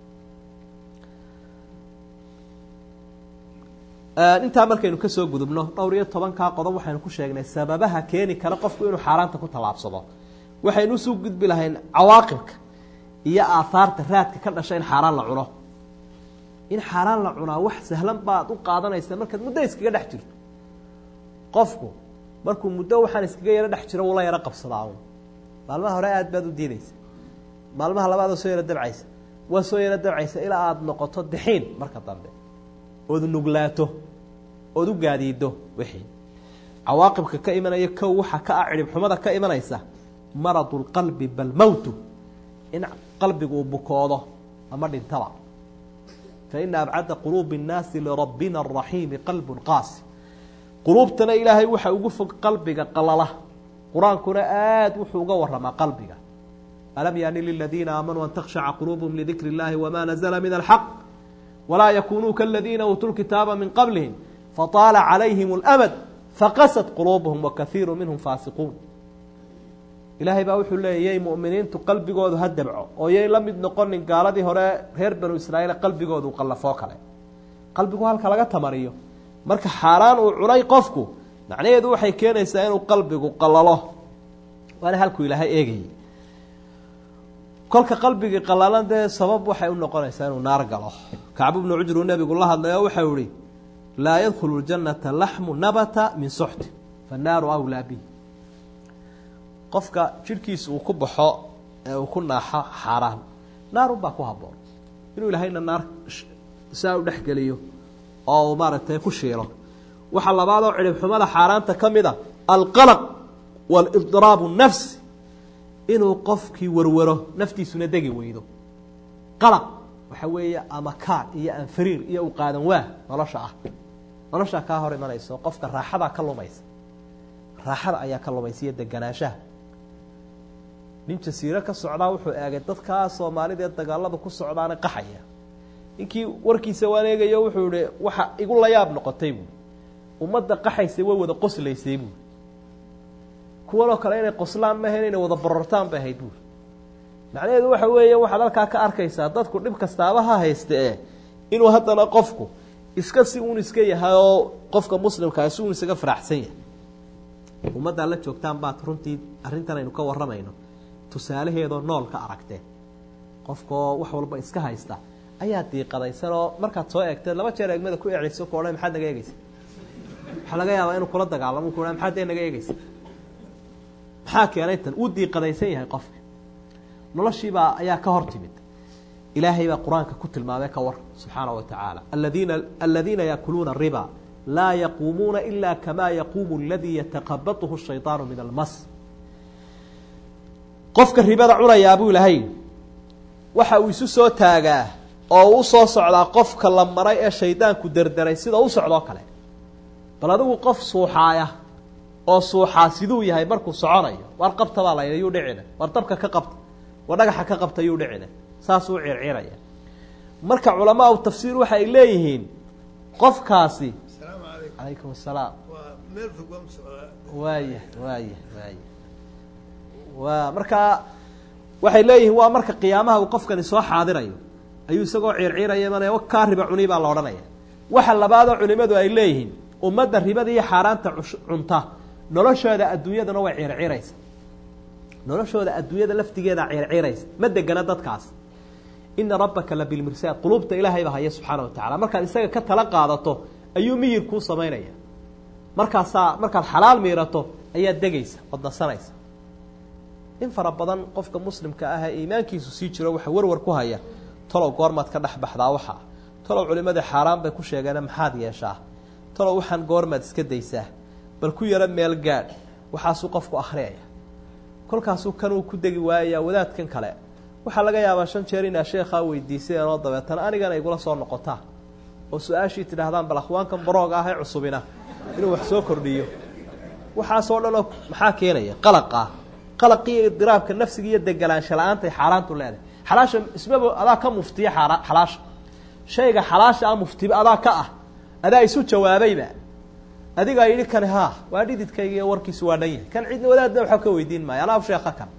intaa markaynu kasoo gudubno dhowr iyo tobankaa qodob waxaynu ku sheegnay sababaha keeni kara qofku inuu xaaraanta ku tallaabsado waxaynu usuu gudbi lahayn cawaaqibka iyo aahaarta raadka ka dhasha in xaaraan la cuno in xaaraan la cunaa wax sahlan baad u qaadanaysa markaad muddo iskaga dhex jirto qofku markuu muddo waxaan iskaga yaro dhex jiro wula yaro qabsadaa un maalmaha hore aad baad u diidaysa maalmaha labaad oo soo yaro dabcaysa waa soo yaro dabcaysa ilaa aada noqoto dixiin marka dambe ood nuglaato ood u gaadiido wixii cawaaqibka ka imanaya kow waxa ka ah cidhib xumada ka imanaysa maradu lqalbi bal mowtu in qalbigu uu bukoodo ama dhintaba faina abcada quluubi اnnaasi lirabbina araxiimi qalbun qaasi quluubtana ilaahay waxa ugu fog qalbiga qalala qur-aankuna aada wuxuu uga waramaa qalbiga alam yaani liladiina aamanuu an takhshaca quluubuhum lidikri اllahi wama nazla min alxaq walaa yakunuu kaladiina uutuu lkitaaba min qablihim fataala calayhim اlamad faqasad quluubuhum wakaiiru minhum faasiquun ilaahay baa wuxuu leeyay yay mu'miniintu qalbigoodu ha dabco oo yay la mid noqonin gaaladii hore reer banu israa'iil qalbigoodu qallafoo kale qalbigu halka laga tamariyo marka xaaraan uu cunay qofku macnaheedu waxay keenaysaa inuu qalbigu qallalo waana halkuu ilaahay eegayay kolka qalbigii qallalan dee sabab waxay u noqonaysaa inuu naar galo kacbu bnu cujru nebigu la hadlay oo waxau ihi laa yadkhulu ljannata laxmu nabata min suxti fannaaru awlaa bih qofka jidhkiisa uu ku baxo ee uu ku naaxo xaaraan naarun baa ku habboon inuu ilaahayna naar saa u dhexgeliyo oo uu maaragtay ku shiilo waxaa labaadoo cidhib xumada xaaraanta ka mid a alqalaq waalibdiraabu nafsi inuu qofkii warwaro naftiisuna degi weydo qalaq waxa weeye ama kaan iyo anfariir iyo u qaadan waah nolosha ah noloshaa kaa hor imanayso qofka raaxadaa ka lumaysa raaxada ayaa ka lumaysa iyo deganaanshaha nin jasiiro ka socdaa wuxuu eegay dadkaa soomaalida ee dagaalada ku socdaana qaxaya ninkii warkiisa waan eegayo wuxuu ihi waxa igu layaab noqotay buui ummadda qaxaysay way wada qoslaysay buuri kuwanoo kale inay qoslaan maahayn inay wada borortaan bay ahayd buuri macnaheedu waxa weeye waxaad halkaa ka arkaysaa dadku dhib kastaaba ha hayste e inuu haddana qofku iska si uun iska yahay oo qofka muslimkaa si uun isaga faraxsan yahay ummaddaa la joogtaan baad runtii arrintan aynu ka warramayno tusaalaheedoo nool ka aragteen qofkaoo wax walba iska haysta ayaa diiqadaysan oo markaad soo eegteed laba jeer eegmada ku ecliso ku odhan maxaad naga eegeysa waxaa laga yaabaa inuu kula dagaalamo ku maxaad dee naga eegeysa maxaa keenay tan uu diiqadaysan yahay qofka noloshiibaa ayaa ka hor timid ilaahay baa qur-aanka ku tilmaamay ka war subxaana wa tacaala aladiina aladiina yaakuluuna riba laa yaquumuuna ila kama yaquumu aladii yataqabatuhu shayطaanu min almas qofka ribada cunayaa buu ilahay waxa uu isu soo taagaa oo uu usoo socdaa qofka la maray ee shaydaanku derderay sida u socdoo kale bal adigu qof suuxaaya oo suuxaa siduu yahay markuu soconayo war qabta baa layidhi yuu dhicina war dabka ka qabta war dhagaxa ka qabta yuu dhicina saasuu circiraya marka culamaa u tafsiir waxa ay leeyihiin qofkaasi calaykum asalaam waaya waaya waaya waa markaa waxay leeyihiin waa marka qiyaamaha uu qofkani soo xaadirayo ayuu isagoo ciirciiraya imanaya kaa riba cuni baa la odhanaya waxa labaadoo culimadu ay leeyihiin ummadda ribada iyo xaaraanta cunta noloshooda adduunyadana way ciirciiraysa noloshooda adduunyada laftigeeda ciirciiraysa ma degana dadkaas ina rabbaka la bilmirsaad quluubta ilaahayba haya subxaana wa tacala markaad isaga ka tala qaadato ayuu miyir kuu samaynaya markaasaa markaad xalaal miirato ayaad degaysa ood nasanaysa in fara badan qofka muslimka ah ee iimaankiisu sii jiro waxa warwar ku haya talow goormaad ka dhex baxdaa waxaa talow culimadii xaaraan bay ku sheegeene maxaad yeeshaa talow waxaan goormaad iska daysaa bal ku yaro meel gaadh waxaasuu qofku akhriyaya kolkaasuu kanuu ku degi waayayaa wadaadkan kale waxaa laga yaabaa shan jeer inaa sheekhaa weydiiseen oo dabeetana anigana igula soo noqotaa oo su-aashii tidhaahdaan bal akhwaankan barooga ah ee cusubina inuu wax soo kordhiyo waxaasoo dhan oo maxaa keenaya qalaqa qalaqii iyo idiraabka nafsiga iyo degelaansha la-aantay xaaraantu leedahay xalaasha ismaba adaa ka muftiya xaara xalaasha shayga xalaasha ah muftiba adaa ka ah adaa isu jawaabayba adigaa yidhi kani haa waa dhididkayga iyo warkiisu waa dhan yahay kan cidna wadaadna waxba ka weydiin maayo anaa sheeka kan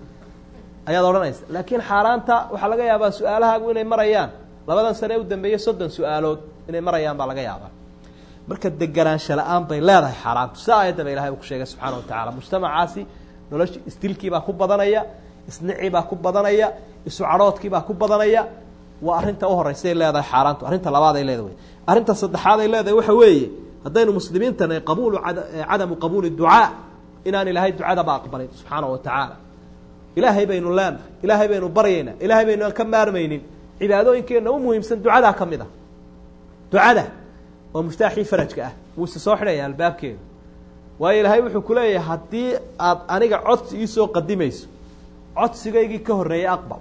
ayaad odhanaysa laakiin xaaraanta waxaa laga yaabaa su-aalahaagu inay marayaan labadan sane u dambeeye soddon su-aalood inay marayaan baa laga yaabaa marka deganaansha la-aan bay leedahay xaaraantu si aayadda ba ilahay uu ku sheegay subxana wa tacala mujtamacaasi nolosha isdilkiibaa ku badanaya isniciibaa ku badanaya isu cadhoodkiibaa ku badanaya waa arrinta u horeysaay leedahay xaaraantu arrinta labaad ay leedahay arrinta saddexaad ay leedahay waxa weeye haddaynu muslimiintana qabuulu cadamu qabuuli ducaa inaan ilaahay ducadaba aqbalin subxaana wa tacaala ilaahay baynu leenahay ilaahay baynu baryaynaa ilaahay baynu aan ka maarmaynin cibaadooyinkeenna u muhiimsan ducadaa ka mid a ducada oo muftaaxii farajka ah wuu ise soo xidhaya albaabkeedu waayo ilaahay wuxuu ku leeyahay haddii aad aniga codsi iisoo qadimayso codsigaygii ka horreeyey aqbal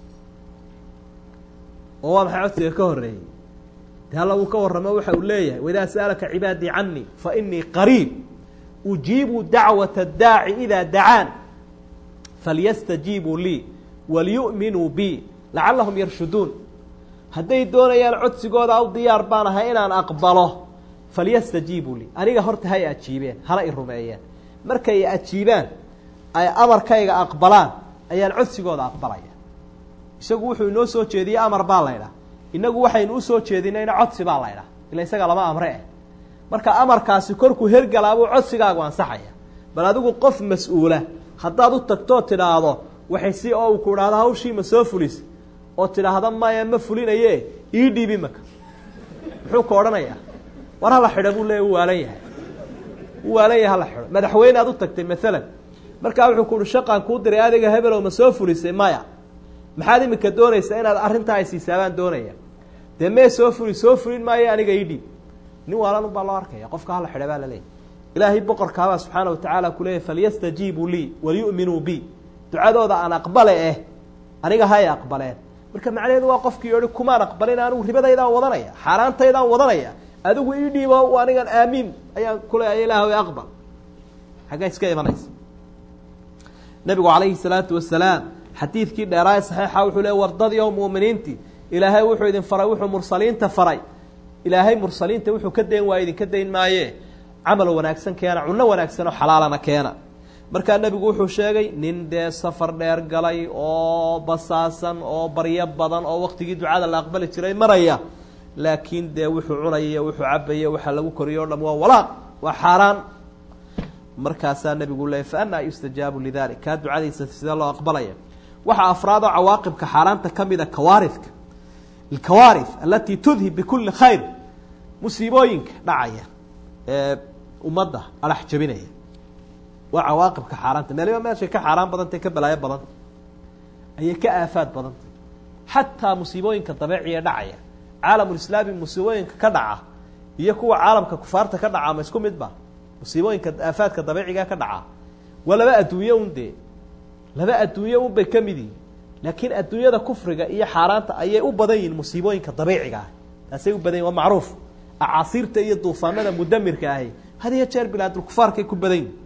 oo waa maxay codsiga ka horreeyey de alla wuu ka warramo waxa uu leeyahay waidaa sa'alaka cibaadii canii fa inii qariib ujiibu dacwata addaaci idaa dacaan falyastajiibuu lii walyu'minuu bi lacallahum yarshuduun hadday doonayaan codsigooda aw diyaar baan ahay inaan aqbalo falyastajiibuu lii aniga horta hay ajiibeen hana i rumeeyeen markay ajiibaan ay amarkayga aqbalaan ayaan codsigooda aqbalaya isagu wuxuu inoo soo jeediyey amar baa laydhaha inagu waxaynu usoo jeedinayna codsi baa laydhaha ila isaga lama amre eh marka amarkaasi korkuu hergalaabuu codsigaagu ansaxaya bal adigu qof mas-uula haddaad u tagtoo tidhaahdo waxay si oo uu ku idhaahdo hawshii ma soo fulis oo tidhaahda maya ma fulinaye ii dhiibi maka muxuu ka odhanayaa war hala xidho buu leeya u waalan yahay u waalan yahay hala xidho madaxweyne aad u tagtay maalan markaa wuxuu ku uhi shaqaan kuu diray adiga hebelow ma soo fulisay maya maxaad iminka doonaysaa inaad arrintaa ay siisaabaan doonaya dee mee soo fuli soo fulin maayo aniga ii dhiib nin waalan ubaa loo arkaya qofka hala xidha baa laleeyahy ilaahay boqorkaabaa subxaana wa tacaala ku leeyahy falyastajiibuu lii walyu'minuu bi ducadooda aan aqbale eh aniga hay aqbaleen marka macnaheedu waa qofkii yihi kumaan aqbalin anigu ribadaydaan wadanaya xaaraantaydaan wadanaya adigu ii dhiibo anigan aamiin ayaan kuleeya ilaahw aqbal xaggee iska imanaysa nabigu calayhi salaatu wasalaam xadiidkii dheeraaye saxiixa wuxuu le wardadii oo mu'miniintii ilaahay wuxuu idin faray wuxuu mursaliinta faray ilaahay mursaliinta wuxuu ka dayn waaya idinka dayn maaye camal wanaagsan keena cunno wanaagsan oo xalaalana keena markaa nebigu wuxuu sheegay nin dee safar dheer galay oo basaasan oo baryo badan oo waqtigii ducada la aqbali jiray maraya laakiin dee wuxuu cunaya wuxuu cabaya waxaa lagu koriyo o dham waa walaaq waa xaaraan markaasaa nebigu leeyay fa anaa yustajaabu lidalik kaa ducadiisa sidee loo aqbalaya waxaa afraadoo cawaaqibka xaaraanta ka mida kawaaridka alkawaarith alatii tudhib bikulli khayr musiibooyinka dhacaya ee ummadda adhax jabinaya waa cawaaqibka xaaraanta meeliba meeshay ka xaaraan badantay ka balaayo badanta ayay ka aafaad badantay xataa musiibooyinka dabeeciya dhacaya caalamulislaami musiibooyinka ka dhaca iyo kuwa caalamka kufaarta ka dhaca ma isku mid ba musiibooyinka aafaadka dabeeciga ka dhaca waa laba adduunye un dee laba adduunye un bay ka mid yihin laakiin adduunyada kufriga iyo xaaraanta ayay u badan yihiin musiibooyinka dabiiciga ah taasay u badan yihin waa macruuf acaasiirta iyo duufaanada mudamirka ahi had iyo jeer bilaadulkufaarkay ku badan yihin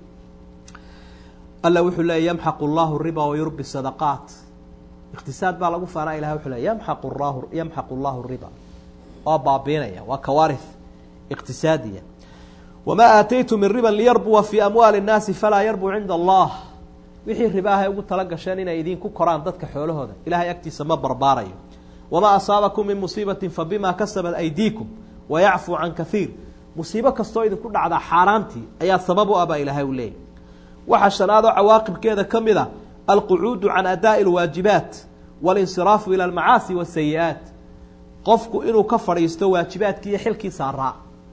alla wuxuu leeyay yamxaqu llahu riba wayurbi sadaqaat iqtisaad baa lagu faanaa ilahay wuxuu leey yamxaqu llahu yamxaqu llahu riba waa baabiinaya waa kawaarith iqtisaadiya wamaa aataytum min riban liyarbuwa fii amwaali اnnaasi falaa yarbu cinda allah wixii ribaahay ugu tala gasheen inay idinku koraan dadka xoolahooda ilahay agtiisa ma barbaarayo wamaa asaabakum min musiibatin fabima kasabat aydiikum wayacfuu can kaiir musiibo kastoo idinku dhacdaa xaaraantii ayaa sabab u ah baa ilaahay u leeyay waxaa shanaadoo cawaaqibkeeda ka mid a alqucuudu can adaa'i alwaajibaat walinsiraafu ila almacaasi wasayi-aat qofku inuu ka fadhiisto waajibaadkii iyo xilkii saaraa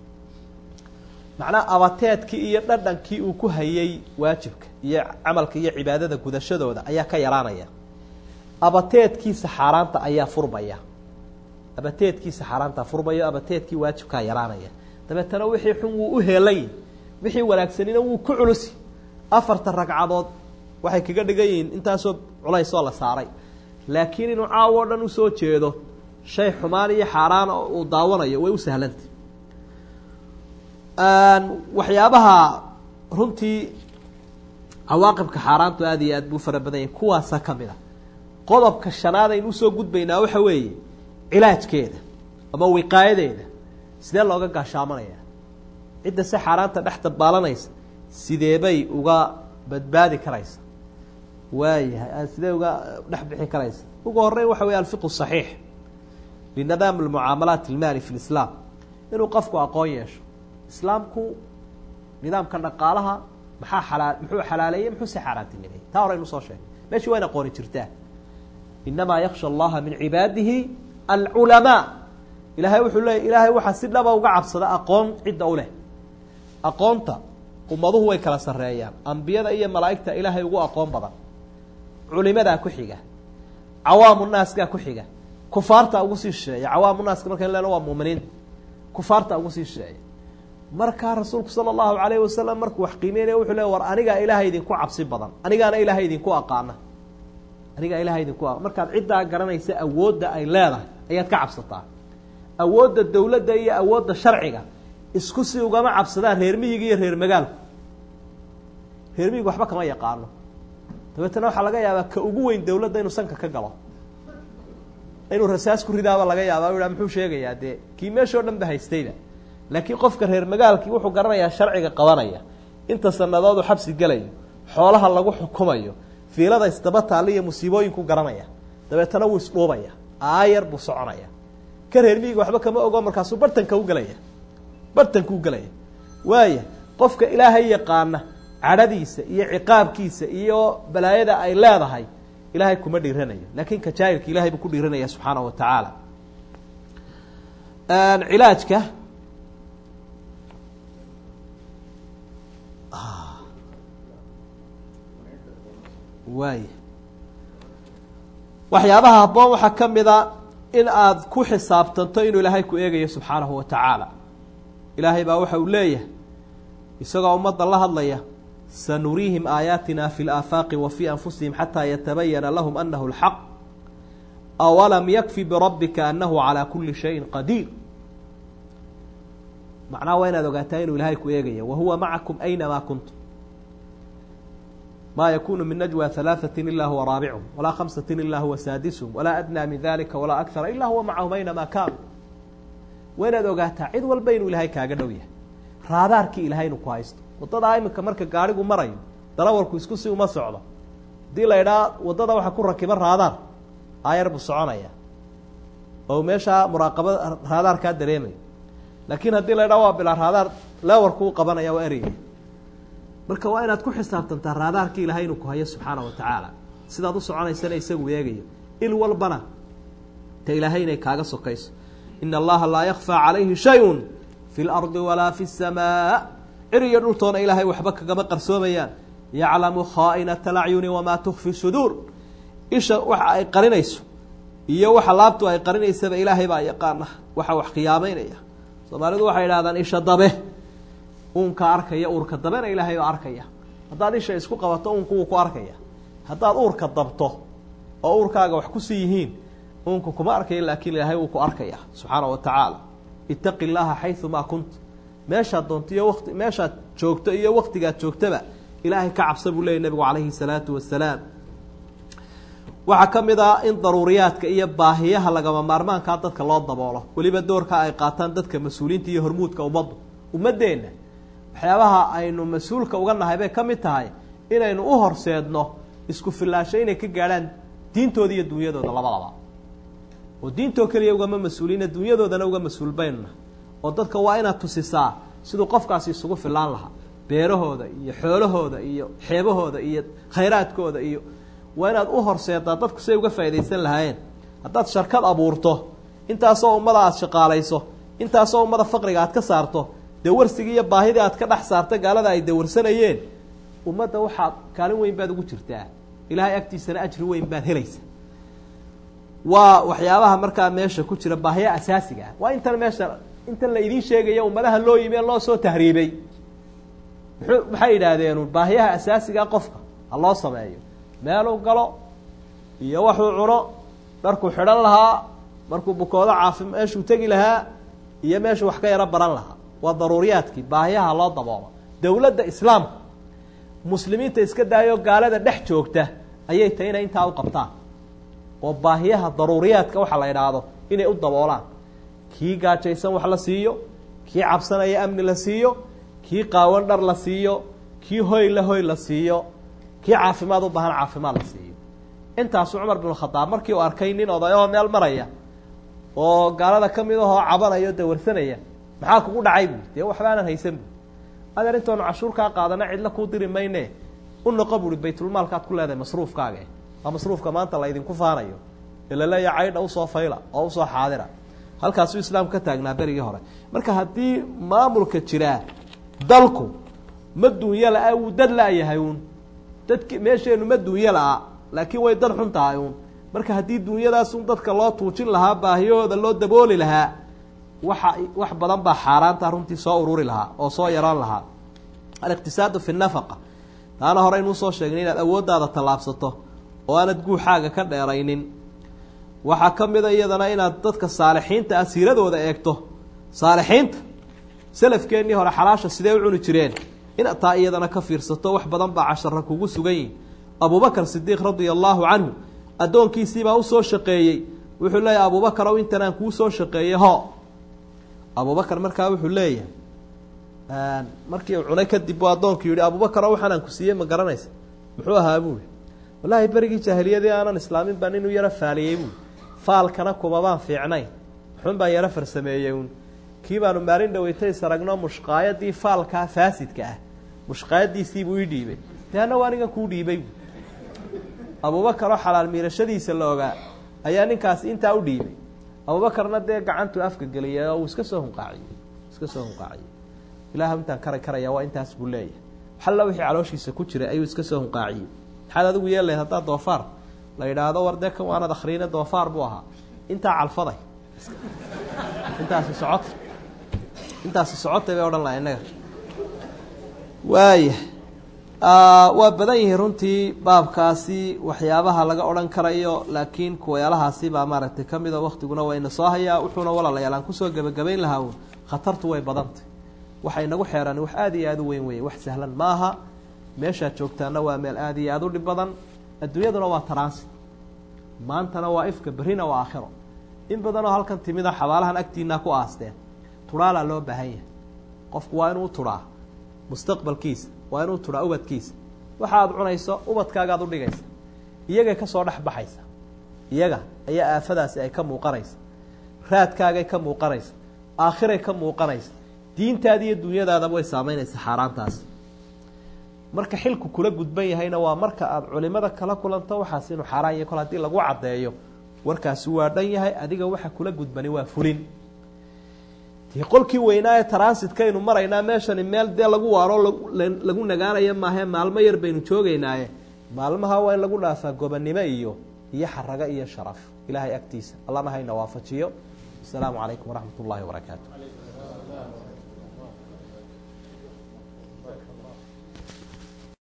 macnaha abateedkii iyo dhadhankii uu ku hayay waajibka iyo camalka iyo cibaadada gudashadooda ayaa ka yaraanaya abateedkiisa xaaraanta ayaa furmaya abateedkiisa xaaraantaa furmaya abateedkii waajibkaa yaraanaya dabeetana wixii xun wuu u heelay wixii wanaagsanina wuu ku culusi afarta ragcadood waxay kaga dhigan yihiin intaasoo culaysoo la saaray laakiin inuu caawo o dhan usoo jeedo shay xumaan iyo xaaraan uu daawanayo way u sahlantay waxyaabaha runtii cawaaqibka xaaraantu aada iyo aad buu fara badan yahay kuwaasa ka mid a qodobka shanaad aynu usoo gudbaynaa waxa weeye cilaajkeeda ama wiqaayadeeda sidee looga gaashaamanaya cidda si xaaraanta dhex dabaalanaysa sidee bay uga badbaadi karaysa waayahay sidee uga dhex bixi karaysa ugu horeyn waxa weeye alfiqu saxiix linadaam almucaamalaat almaali fi lislaam inuu qofku aqoon yeesho islaamku nidaamka dhaqaalaha maxaa xalaa muxuu xalaaleeyey muxuu si xaaraantinimeeyey taa hore aynu soo sheegay meeshii wayna aqooni jirtaa inamaa yaksha allaha min cibaadihi alculamaa ilahay wuxuu leeyay ilaahay waxaa si dhaba uga cabsada aqoon cidda u leh aqoonta ummaduhu way kala sarreeyaan ambiyada iyo malaa'igta ilaahay ugu aqoon badan culimadaa ku xiga cawaamu naaskaa ku xiga kufaarta ugu sii shisheeya cawaamu naaska markan leno waa muuminiinta kufaarta ugu sii shisheeya markaa rasuulku sala allahu calayhi wasalam markuu wax qiimeynaya wuxuu le war anigaa ilaahay idinku cabsi badan anigaana ilaahay idinku aqaana anigaa ilahay idinku a markaad ciddaa garanaysa awoodda ay leedahay ayaad ka cabsataa awoodda dawladda iyo awoodda sharciga isku si ugama cabsadaan reer miyiga iyo reer magaalku reer miyiga waxba kama yaqaano dabeetana waxaa laga yaabaa ka ugu weyn dawladda inuu sanka ka galo inuu rasaas ku ridaaba laga yaaba u ha muxuu sheegayaa dee kii meeshao dhan ba haystayba laakiin qofka reer magaalkii wuxuu garanayaa sharciga qabanaya inta sanadoodu xabsi gelayo xoolaha lagu xukumayo fiilada isdaba taalla iyo musiibooyinku garanaya dabeetana wuu isdhuubaya aayar buu soconaya ka reer miyiga waxba kama ogo markaasuu bartanka u gelaya bartanka u gelaya waaya qofka ilaahay yaqaana cadhadiisa iyo ciqaabkiisa iyo balaayada ay leedahay ilaahay kuma dhiiranayo laakiin ka jaahilka ilahay buu ku dhiiranaya subxaana wa tacaala cilaajka waaya waxyaabaha habboon waxaa ka mida in aad ku xisaabtanto inuu ilaahay ku eegayo subxaanahu wa tacaala ilaahay baa waxa uu leeyahay isagoo ummadda la hadlaya sanuriihim aayaatina fi laafaaqi wa fii anfusihim xataa yatabayana lahum anahu lxaq awalam yakfi birabbika anahu calaa kuli shayin qadiir macnaha waa inaad ogaataa inuu ilaahay ku eegaya wahuwa macakum aynamaa kuntum ma yakunu min najwى ثaلaaثaة ila huwa raabichum walaa khamsaة ila huwa saadishm walaa adnى min dalika walaa akara ila huwa macahum aynama kaanuu waa inaad ogaataa cid walba inuu ilaahay kaaga dhow yahay raadaarkii ilaahay inuu ku haysto waddadaa iminka marka gaarigu marayo dalawarku isku si uma socdo haddii la idhaa waddada waxaa ku rakiba raadaar aayar buu soconaya oo meeshaa muraaqabada raadaarkaa dareemaya laakiin haddii la idhaa waa bilaa raadaar lewarku u qabanaya waa ereyga marka waa inaad ku xisaabtantaa raadaarkii ilaahay inuu ku hayo subxaana wa tacaala sidaad u soconaysana isagu eegayo il walbana ta ilaahay inay kaaga sokayso ina allaha laa yakfaa calayhi shayun fi lardi walaa fi samaa cir iyo dhultoona ilaahay waxba kagama qarsoomayaan yaclamu khaa'inata alacyuni wamaa tukfi suduur isha waxa ay qarinayso iyo waxa laabtu ay qarinaysaba ilaahay baa yaqaana waxa wax khiyaamaynaya soomaalidu waxay idhahdaan isha dabe uunka arkaya uurka dabena ilaahay baa arkaya haddaad isha isku qabato uunku wuu ku arkaya haddaad uurka dabto oo uurkaaga wax kusii yihiin uunka kuma arkaya laakiin ilaahay wuu ku arkaya subxaana wa tacaala itaqi llaha xayumaa kunt meeshaad doonto iyo wati meeshaad joogto iyo waktigaad joogtaba ilaahay ka cabsa buu leeyay nabigu calayhi salaatu wasalaam waxaa ka mid ah in daruuriyaadka iyo baahiyaha lagama maarmaankaa dadka loo daboolo weliba doorka ay qaataan dadka mas-uuliinta iyo hormuudka ummaddu ummaddeenna waxyaabaha aynu mas-uulka uga nahay bay ka mid tahay inaynu u horseedno isku fillaasho inay ka gaadhaan diintooda iyo dunyadooda labadaba oo diintoo keliya ugama mas-uuliina dunyadoodana uga mas-uul baynuna oo dadka waa inaad tusisaa siduu qofkaasi isugu fillaan lahaa beerahooda iyo xoolahooda iyo xeebahooda iyo khayraadkooda iyo waa inaad u horseedaa dadku siay uga faaidaysan lahaayeen haddaad sharkad abuurto intaasoo ummada aada shaqaalayso intaasoo ummada faqriga aad ka saarto dawarsigii iyo baahidii aad ka dhex saarta gaalada ay dawarsanayeen ummadda waxaad kaalin weyn baad ugu jirtaa ilaahay agtiisana ajri weyn baad helaysa waa waxyaabaha markaa meesha ku jira baahiya asaasiga ah waa intan meesha intan la idiin sheegaya ummadaha loo yimi ee loo soo tahriibay muxuu maxay yidhaahdeen baahiyaha asaasigaa qofka ha loo sameeyo meeluu galo iyo waxuu cuno dharkuu xidhan lahaa markuu bukoodo caafi meeshuu tegi lahaa iyo meeshuu wax ka yaro baran lahaa waa daruuriyaadkii baahiyaha loo daboolo dowladda islaamka muslimiinta iska daayo gaalada dhex joogta ayay tahay inay intaa u qabtaan oo baahiyaha daruuriyaadka waxa la idhaahdo inay u daboolaan kii gaajaysan wax la siiyo kii cabsanaya amni la siiyo kii qaawan dhar la siiyo kii hoy la hoy la siiyo kii caafimaad u baahan caafimaad la siiyo intaasu cumar bin khadaab markii uu arkay nin odayoo meel maraya oo gaalada ka mid ahoo cabanaya o dawarsanaya maxaa kugu dhacay buui dee waxbaanan haysan buui adeer intoonu cashuurkaa qaadana cidla kuu diri mayne u noqo buui baytulmaalkaad ku leedahay masruufkaaga waa masruufka maanta la ydinku faanayo ee laleeya caydha usoo fayla oo usoo xaadira halkaasuu islaamku ka taagnaa berigii hore marka haddii maamulka jiraa dalku ma duunyo la-a wuu dad la-yahay uun dadki meesheenu ma duunyo la-a laakiin way dad xun tahay uun marka haddii duunyadaasun dadka loo tuujin lahaa baahiyahooda loo dabooli lahaa waxa wax badan baa xaaraanta runtii soo ururi lahaa oo soo yaraan lahaa aliqtisaadu fi nafaqa taana hore inuu soo sheegnay inaad awooddaada tallaabsato oo aanad guuxaaga ka dheeraynin waxaa ka mida iyadana inaad dadka saalixiinta ah siiradooda eegto saalixiinta salafkeennii hore xalaasha sidee u cuni jireen inaad taa iyadana ka fiirsato wax badan baa cashara kugu sugan yihin abubakar sidiiq radia allaahu canhu addoonkiisiibaa usoo shaqeeyey wuxuu leeyahay abubakar ow intan aan kuu soo shaqeeyey ho abubakar markaa wuxuu leeyahay markii uu cunay kadib buu addoonku yihi abubakar ow waxaan aan ku siiyey ma garanaysa muxuu ahaa buui wallaahi berigii jaahiliyadii aanan islaamin baan inuu yaro faaliyey buui faalkana kumabaan fiicnayn xun baan yaro farsameeyey uun kii baanu maalin dhaweytay saragno mushqaayadii faalkaa faasidka ah mushqaayadiisiibuu ii dhiibay de anna waa anigan kuu dhiibay bu abubakar oo xalaal miirashadiisa la ogaa ayaa ninkaasi intaa u dhiibay abubakarna dee gacantuu afka geliyay oo uu iska soo hunqaaciyey iska soo hunqaaciyey ilaah intaan kara karaya waa intaas buu leeyahay xalla wixii calooshiisa ku jiray ayuu iska soo hunqaaciyey maxaad adigu yeelayd haddaa doofaar la yidhaahdo war dee kan waanad akhriine doofaar buu ahaa intaa calfaday intaasi socota intaasi socotay bay odhan laha innaga waaya waa badan yihiin runtii baabkaasi waxyaabaha laga odhan karayo laakiin kuwayaalahaasi baa maaragtay ka mida waktiguna waa ina soo hayaa wuxuuna walaalayaal aan kusoo gebagabayn lahaa uun khatartu way badantay waxa inagu xeeran wax aada iyo aada u weyn weeye wax sahlan maaha meeshaad joogtaana waa meel aada iyo aada u dhib badan adduunyaduna waa transit maantana waa ifka berrina waa aakhiro in badanoo halkan timida xabaalahan agtiinaa ku aasteen turaalaa loo baahan yahay qofku waa inuu turaa mustaqbalkiisa waa inuu turaa ubadkiisa waxa aad cunayso ubadkaagaad udhigaysa iyagay kasoo dhex baxaysa iyaga ayaa aafadaasi ay ka muuqanaysa raadkaagay ka muuqanaysa aakhiray ka muuqanaysa diintaada iyo dunyadaadaba way saameynaysa xaaraantaasi marka xilku kula gudban yahayna waa marka aada culimada kala kulanto waxaas inuu xaaraan yahay kol haddii lagu caddeeyo warkaasi waa dhan yahay adiga waxa kula gudbani waa fulin dee qolkii weynaa ee transitkaynu maraynaa meeshani meel dee lagu waaro lagu nagaanayo maahe maalmo yar baynu joogeynaaye maalmaha waa in lagu dhaafaa gobonnimo iyo iyo xarago iyo sharaf ilaahay agtiisa allahna hayna waafajiyo asalaamu calaykum waraxmat ullahi wabarakaatu